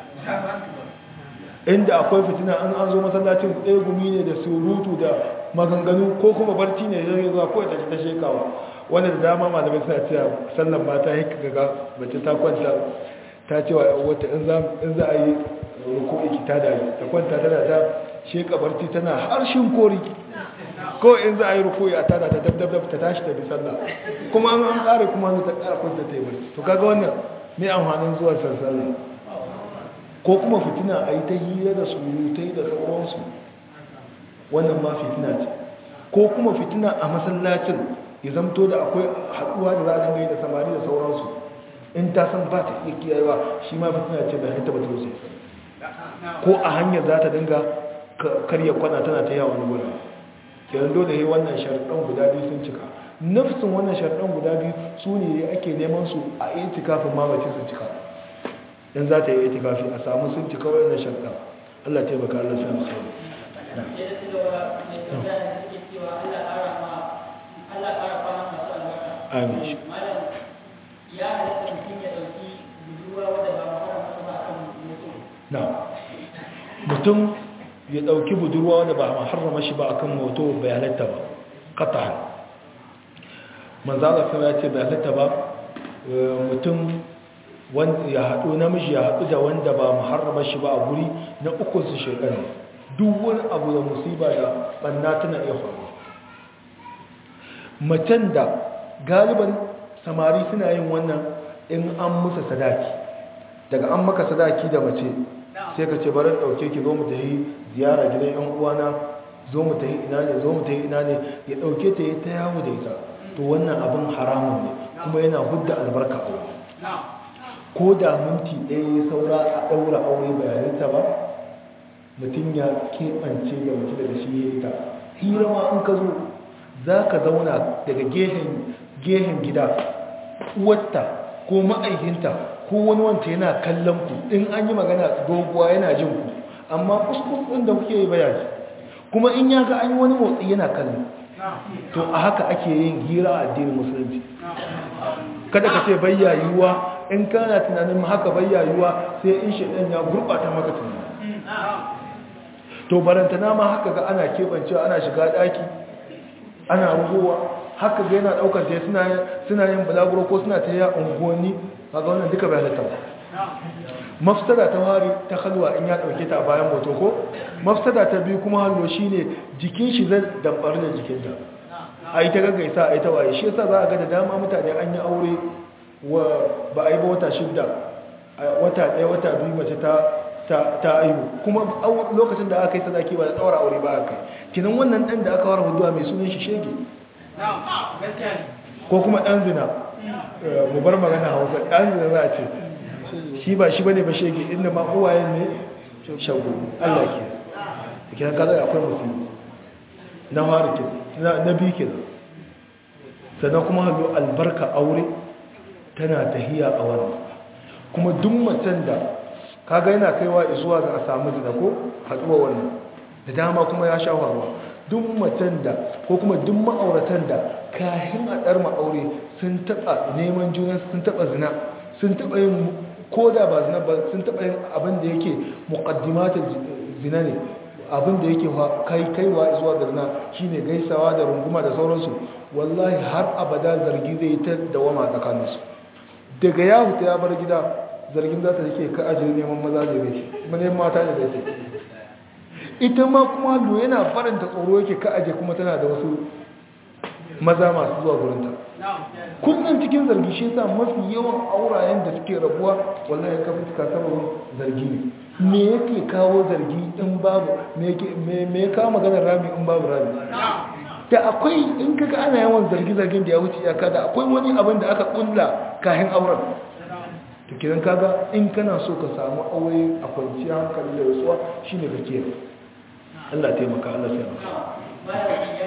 inda akwai fitina an an zo masallacin ɗaya gumi ne da surutu da maganganu ko kuma barci ne ya zuwa ko ta ta shekawa wanda da dama malamai suna cewa sallan mata ya kaga mace ta kwanta ta cewa wata in za a yi ruku'i ta da ta kwanta tana ta sheka barci tana harshen kori ko in za a yi ruku'i a tada ta dabdab ta tashi ta bi sallah kuma an an kare kuma ta kara kwanta ta yi barci to kaga wannan me amfanin zuwa sallah ko kuma fitina a yi ta hira da surutai da sauransu wannan ma fitina ce ko kuma fitina a masallacin ya zamto da akwai haɗuwa da za a dinga yi da samari da sauransu in ta san ba ta iya kiyayewa shi ma fitina ce da hanta ba ta wuce ko a hanyar za ta dinga karya kwana tana ta yawon wurin kenan dole yi wannan sharɗan guda biyu sun cika nafsin wannan sharɗan guda biyu su ne ake neman su a yi kafin mamace su cika in za ta yi itikafi a samu sun cika wannan sharɗa Allah ta baka Allah sai musu amin ya halatta mutum ya ɗauki budurwa wadda ba mahara ba a kan mutum na mutum ya ɗauki budurwa wadda ba harrama shi ba a kan moto bai halatta ba ƙata manzala sama ya ce bai halatta ba mutum ya haɗu namiji ya haɗu da wanda ba muharrama shi ba a guri na uku su shekaru duk wani abu da musiba da ɓanna tana iya faru macen da galiban samari suna yin wannan in an musa sadaki daga an maka sadaki da mace sai ka ce bari ɗauke ki zo mu ta yi ziyara gidan yan uwana zo mu ta yi ina ne zo mu ta yi ina ne ya ɗauke ta yi ta yawo da ita to wannan abin haramun ne kuma yana hudda albarka a ko da minti ɗaya ya saura a ɗaura aure bayananta ba mutum ya keɓance da mace daga shi ya ita hira ma in ka zo za ka zauna daga gehen gida uwarta ko ma'aikinta ko wani wanta yana kallon ku in an yi magana doguwa yana jin ku amma kuskus ɗin da kuke yi bayani kuma in ya ga an yi wani motsi yana kallon to a haka ake yin hira a addinin musulunci kada ka ce bayyayuwa in kana tunanin haka bayyayuwa sai in shaɗan ya gurɓata maka tunani to barantana ma haka ga ana keɓancewa ana shiga ɗaki ana rugowa haka ga yana ɗaukar ta suna yin bulaguro ko suna ta yi unguwanni kaga wannan duka bai halatta ba mafsada ta wari ta halwa in ya ɗauke ta a bayan moto ko mafsada ta biyu kuma hallo shine jikin shi zai dambar da jikinta a yi ta gaggaisa a yi ta waye shi yasa za a ga da dama mutane an yi aure wa ba a yi ba wata shidda wata ɗaya wata biyu mace ta ta aihu kuma lokacin da aka yi sadaki ba da tsawar aure ba aka yi kinan wannan ɗan da aka wara huduwa mai sunan shi shege ko kuma ɗan zina mu bar magana hausa ɗan zina za a ce shi ba shi bane ba shege inda ma uwayen ne shagu Allah ke kinan kaza akwai musulmi na fara ke na biyu ke sannan kuma hallo albarka aure tana tahiya a wannan kuma duk macen da kaga yana kaiwa zuwa ga a samu zina ko haɗuwa wannan da dama kuma ya sha faruwa duk macen da ko kuma duk ma'auratan da kahin a ɗar ma'aure sun taɓa neman juna sun taɓa zina sun taɓa yin ko da ba zina ba sun taɓa yin abin da yake muƙaddimatar zina ne abin da yake kai kaiwa zuwa ga zina shine gaisawa da runguma da sauransu wallahi har abada zargi zai ta dawama tsakaninsu daga ya huta ya bar gida zargin za ta yake ka ajiye neman maza da zai neman mata da zai ita ma kuma lo yana faranta tsoro yake ka ajiye kuma tana da wasu maza masu zuwa gurinta kullum cikin zargi shi yasa mafi yawan aurayen da suke rabuwa wallahi ka fuska sababin zargi ne me yake kawo zargi in babu me ya kawo maganar rami in babu rami da akwai in kaga ana yawan zargi-zargin da ya wuce iyaka da akwai wani abin da aka kulla kayan auren to kiran kaga in kana so ka samu aure a kwanciya hankali da rasuwa shine ka kiyaye Allah taimaka Allah sai maka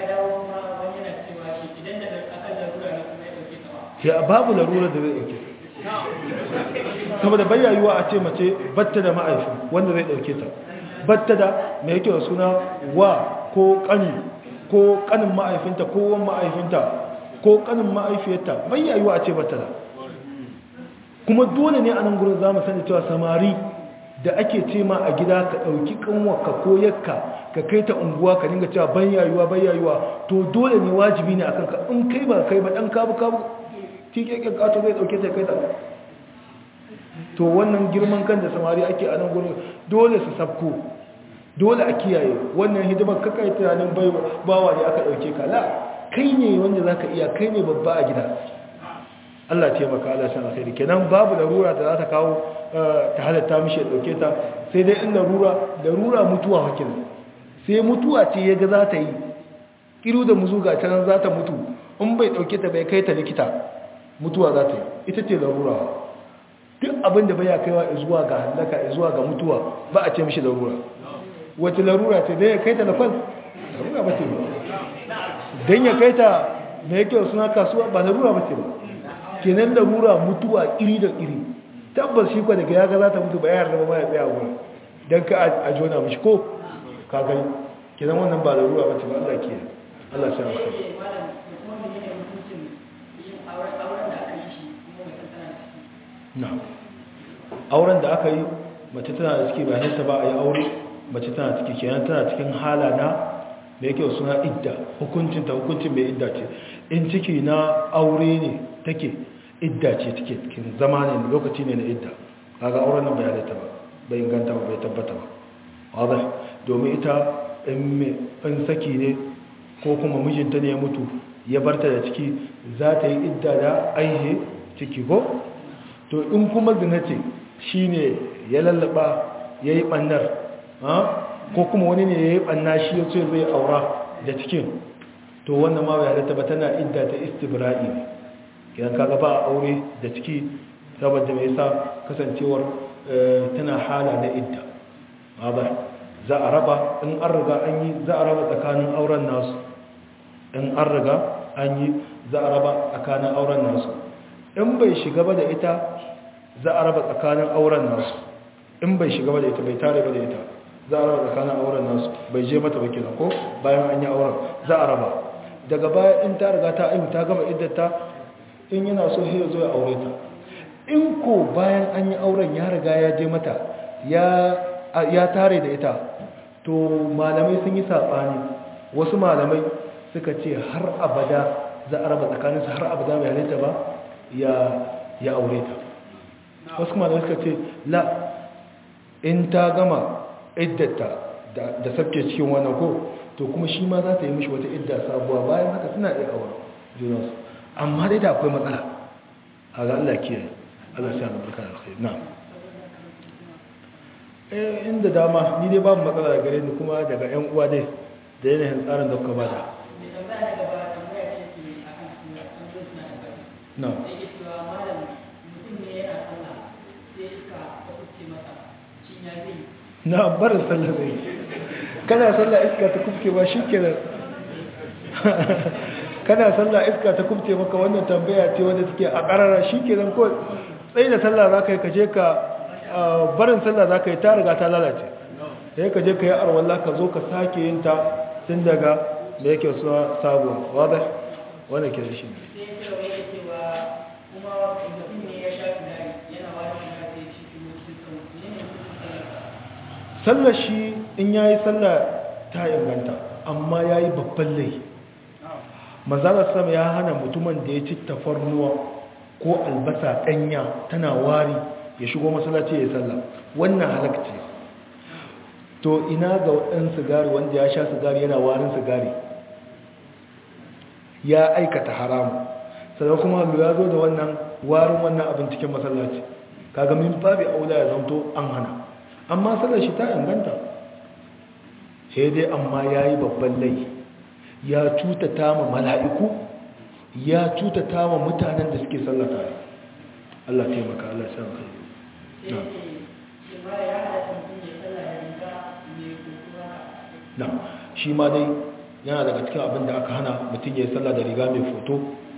ya babu larura da zai dauke saboda bayyayuwa a ce mace batta da ma'aifi wanda zai dauke ta batta da mai yake da suna wa ko kani ko kanin ma'aifinta ko wan ma'aifinta ko kanin ma'aifiyarta bayyayuwa a ce batta da kuma dole ne a nan gurin za mu sani cewa samari da ake ce ma a gida ka ɗauki kanwarka ko yakka ka kai ta unguwa ka dinga cewa ban yayuwa ban yayuwa to dole ne wajibi ne akan ka in kai ba kai ba dan kabu kabu tikekken kato zai ɗauke ta kai ta to wannan girman kan da samari ake a nan gurin dole su sabko dole a kiyaye wannan hidimar kakai tunanin bawa ne aka ɗauke ka la kai ne wanda za ka iya kai ne babba a gida Allah taimaka Allah san alkhairi kenan babu larura da za ta kawo ta halatta mishi ya dauke ta sai dai in larura larura mutuwa hakin sai mutuwa ce yaga za ta yi kiru da muzuga can za ta mutu in bai dauke ta bai kai ta likita mutuwa za ta yi ita ce larura duk abin da baya kaiwa zuwa ga halaka zuwa ga mutuwa ba a ce mishi larura wace larura ce dai ya kai ta da fal larura ba ce ba dan ya kai ta me yake suna kasuwa ba larura ba ce ba kenan larura mutuwa iri da iri tabbas shi kwa daga yaga za ta mutu bayar da ba ya tsaya wurin don ka a jona mashi ko ka gani kenan wannan ba larura ba ce ba Allah ke Allah sai amsa na auren da aka yi mace tana da ciki bayan ta ba a yi aure mace tana ciki kenan tana cikin hala na da yake suna idda hukuncinta hukuncin mai idda ce in ciki na aure ne take idda ce take cikin zama ne lokaci ne na idda kaga auren nan bai halatta ba bai inganta ba bai tabbata ba wadda domin ita in saki ne ko kuma mijinta ne ya mutu ya barta da ciki za ta yi idda da aihe ciki ko to in kuma zina ce shi ne ya lallaba ya yi ɓannar ko kuma wani ne ya yi ɓanna shi ya ce zai aura da cikin to wannan ma bai halatta ba tana idda ta istibra'i ne idan kaga ba aure da ciki saboda mai sa kasancewar tana hala na idda ba za a raba in an riga an yi za a raba tsakanin auren nasu in an riga an yi za a raba tsakanin auren nasu in bai shiga ba da ita za a raba tsakanin auren nasu in bai shiga ba da ita bai tare ba da ita za a raba tsakanin auren nasu bai je mata wakil ko bayan an yi auren za a raba daga baya in ta riga ta aihu ta gama iddata in yana so sai ya zo ya aure ta in ko bayan an yi auren ya riga ya je mata ya tare da ita to malamai sun yi saɓani wasu malamai suka ce har abada za a raba tsakaninsu har abada bai halitta ba ya aure ta wasu malamai suka ce la in ta gama iddata da sabke cikin wannan ko to kuma shi ma za ta yi mishi wata idda sabuwa bayan haka suna iya aure junansu amma dai da akwai matsala a ga Allah kiyaye Allah sai na barka da alkhairi na eh inda dama ni dai babu matsala da gare ni kuma daga ƴan uwa dai da yanayin tsarin da kuka bada na na barin sallah zai kana sallah iska ta kubce ba shi kenan kana sallah iska ta kubce maka wannan tambaya ce wanda take a karara shi kenan ko tsaye da sallah za ka yi kaje ka barin sallah za ka yi ta riga ta lalace sai ka je ka yi arwallah ka zo ka sake yin ta tun daga da yake suwa sabuwa wadda wanda ke da shi ne sallar shi in ya yi sallah ta inganta amma ya yi babban lai mazalar sama ya hana mutumin da ya ci tafarnuwa ko albasa ɗanya tana wari ya shigo masallaci ya yi sallah wannan halakci to ina ga waɗan sigari wanda ya sha sigari yana warin sigari ya aikata haramu sannan kuma ya zo da wannan warin wannan abin cikin masallaci kaga min babu aula ya zanto an hana amma sallar shi ta inganta sai dai amma ya yi babban lai ya cutata ma mala'iku ya cutata ma mutanen da suke sallata ne Allah taimaka Allah ya san kai na shi ma dai yana daga cikin abin da aka hana mutum ya yi sallah da riga mai foto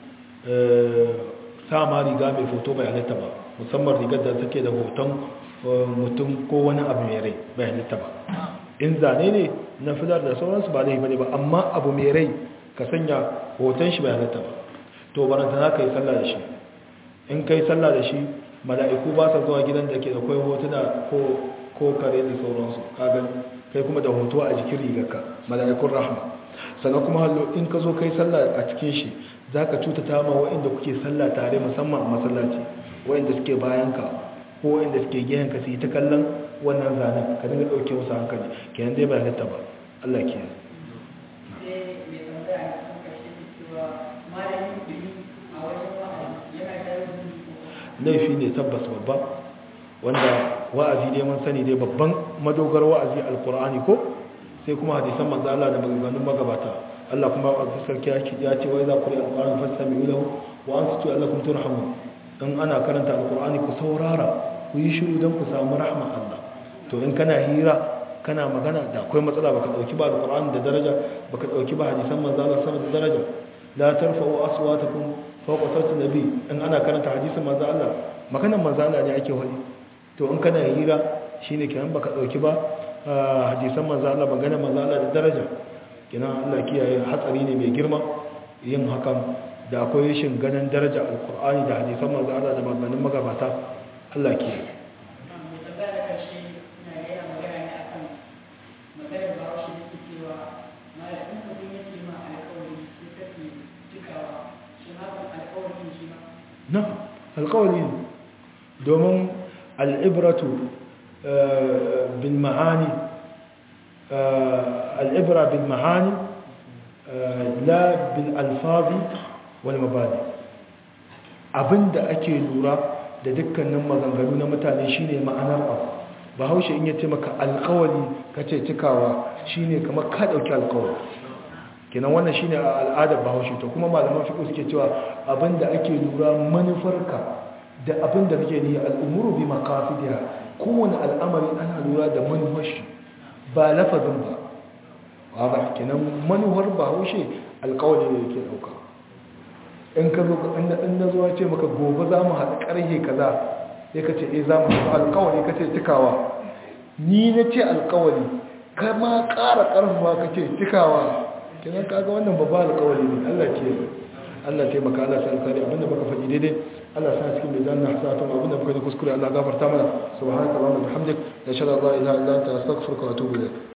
sa ma riga mai foto bai halitta ba musamman rigar da take da hoton mutum ko wani abu mai rai bai halitta ba in zane ne na filar da sauransu ba zai bane ba amma abu mai rai ka sanya hoton shi bai halitta ba to baranta na ka yi sallah da shi in ka yi sallah da shi mala'iku ba sa zuwa gidan da ke da kwai hotuna ko kare da sauransu kagan kai kuma da hoto a jikin rigarka mala'ikun rahma sannan kuma hallo in ka zo kai sallah a cikin shi za ka cutata ma wa'inda kuke sallah tare musamman a masallaci wa'inda suke bayanka ko wa'inda suke gehenka su yi ta kallon wannan zanen ka dinga ɗauke musu hankali kenan dai ba halitta ba Allah ke laifi ne tabbas babba wanda wa'azi dai mun sani dai babban madogar wa'azi alkur'ani ko sai kuma hadisan manzo Allah da maganganun magabata Allah kuma a sarki ya ce wai za ku yi alkur'ani fastami'u lahu wa ansitu allakum turhamun in ana karanta alkur'ani ku saurara ku yi shiru don ku samu rahma Allah to in kana hira kana magana da akwai matsala baka dauki ba alkur'ani da daraja baka dauki ba hadisan manzo Allah sama da daraja la tarfa'u aswatakum fawqa sawti nabi in ana karanta hadisin manzo Allah maganar manzo Allah ne ake wani to in kana hira shine kenan baka dauki ba hadisan manzo Allah maganar manzo Allah da daraja kenan Allah kiyaye hatsari ne mai girma yin hakan da akwai shin ganin daraja alkur'ani da hadisan manzo Allah da maganganun magabata Allah kiyaye na alkawali domin al'ibratu bin ma'ani al'ibra bin ma'ani la bin alfazi wani mabani abinda ake lura da dukkanin maganganu na mutane shine ma'anar abu ba haushe in yace maka alkawali kace cikawa shine kamar ka dauki alkawali kenan wannan shine al'adar bahaushe to kuma malaman fiqh suke cewa abinda ake lura manufarka da abinda kake ni al'umuru bi maqasidiha kowane al'amari ana lura da manufar shi ba lafazin ba ba kenan manuwar bahaushe alkawali ne yake dauka in ka zo in na zuwa ce maka gobe za mu haɗa ƙarhe kaza ya ka ce e za mu haɗa alkawali ka ce cikawa ni na ce alkawali ka ma ƙara ƙarfafa ka ce cikawa kenan kaga wannan babba alkawali ne allah ke allah taimaka allah sa alkali abinda baka faɗi daidai allah sa cikin mai zanna hasatun abinda baka ji kuskure allah gafarta mana subhanaka allahumma bihamdik da shara la ilaha illa anta astaghfiruka wa atubu ilayk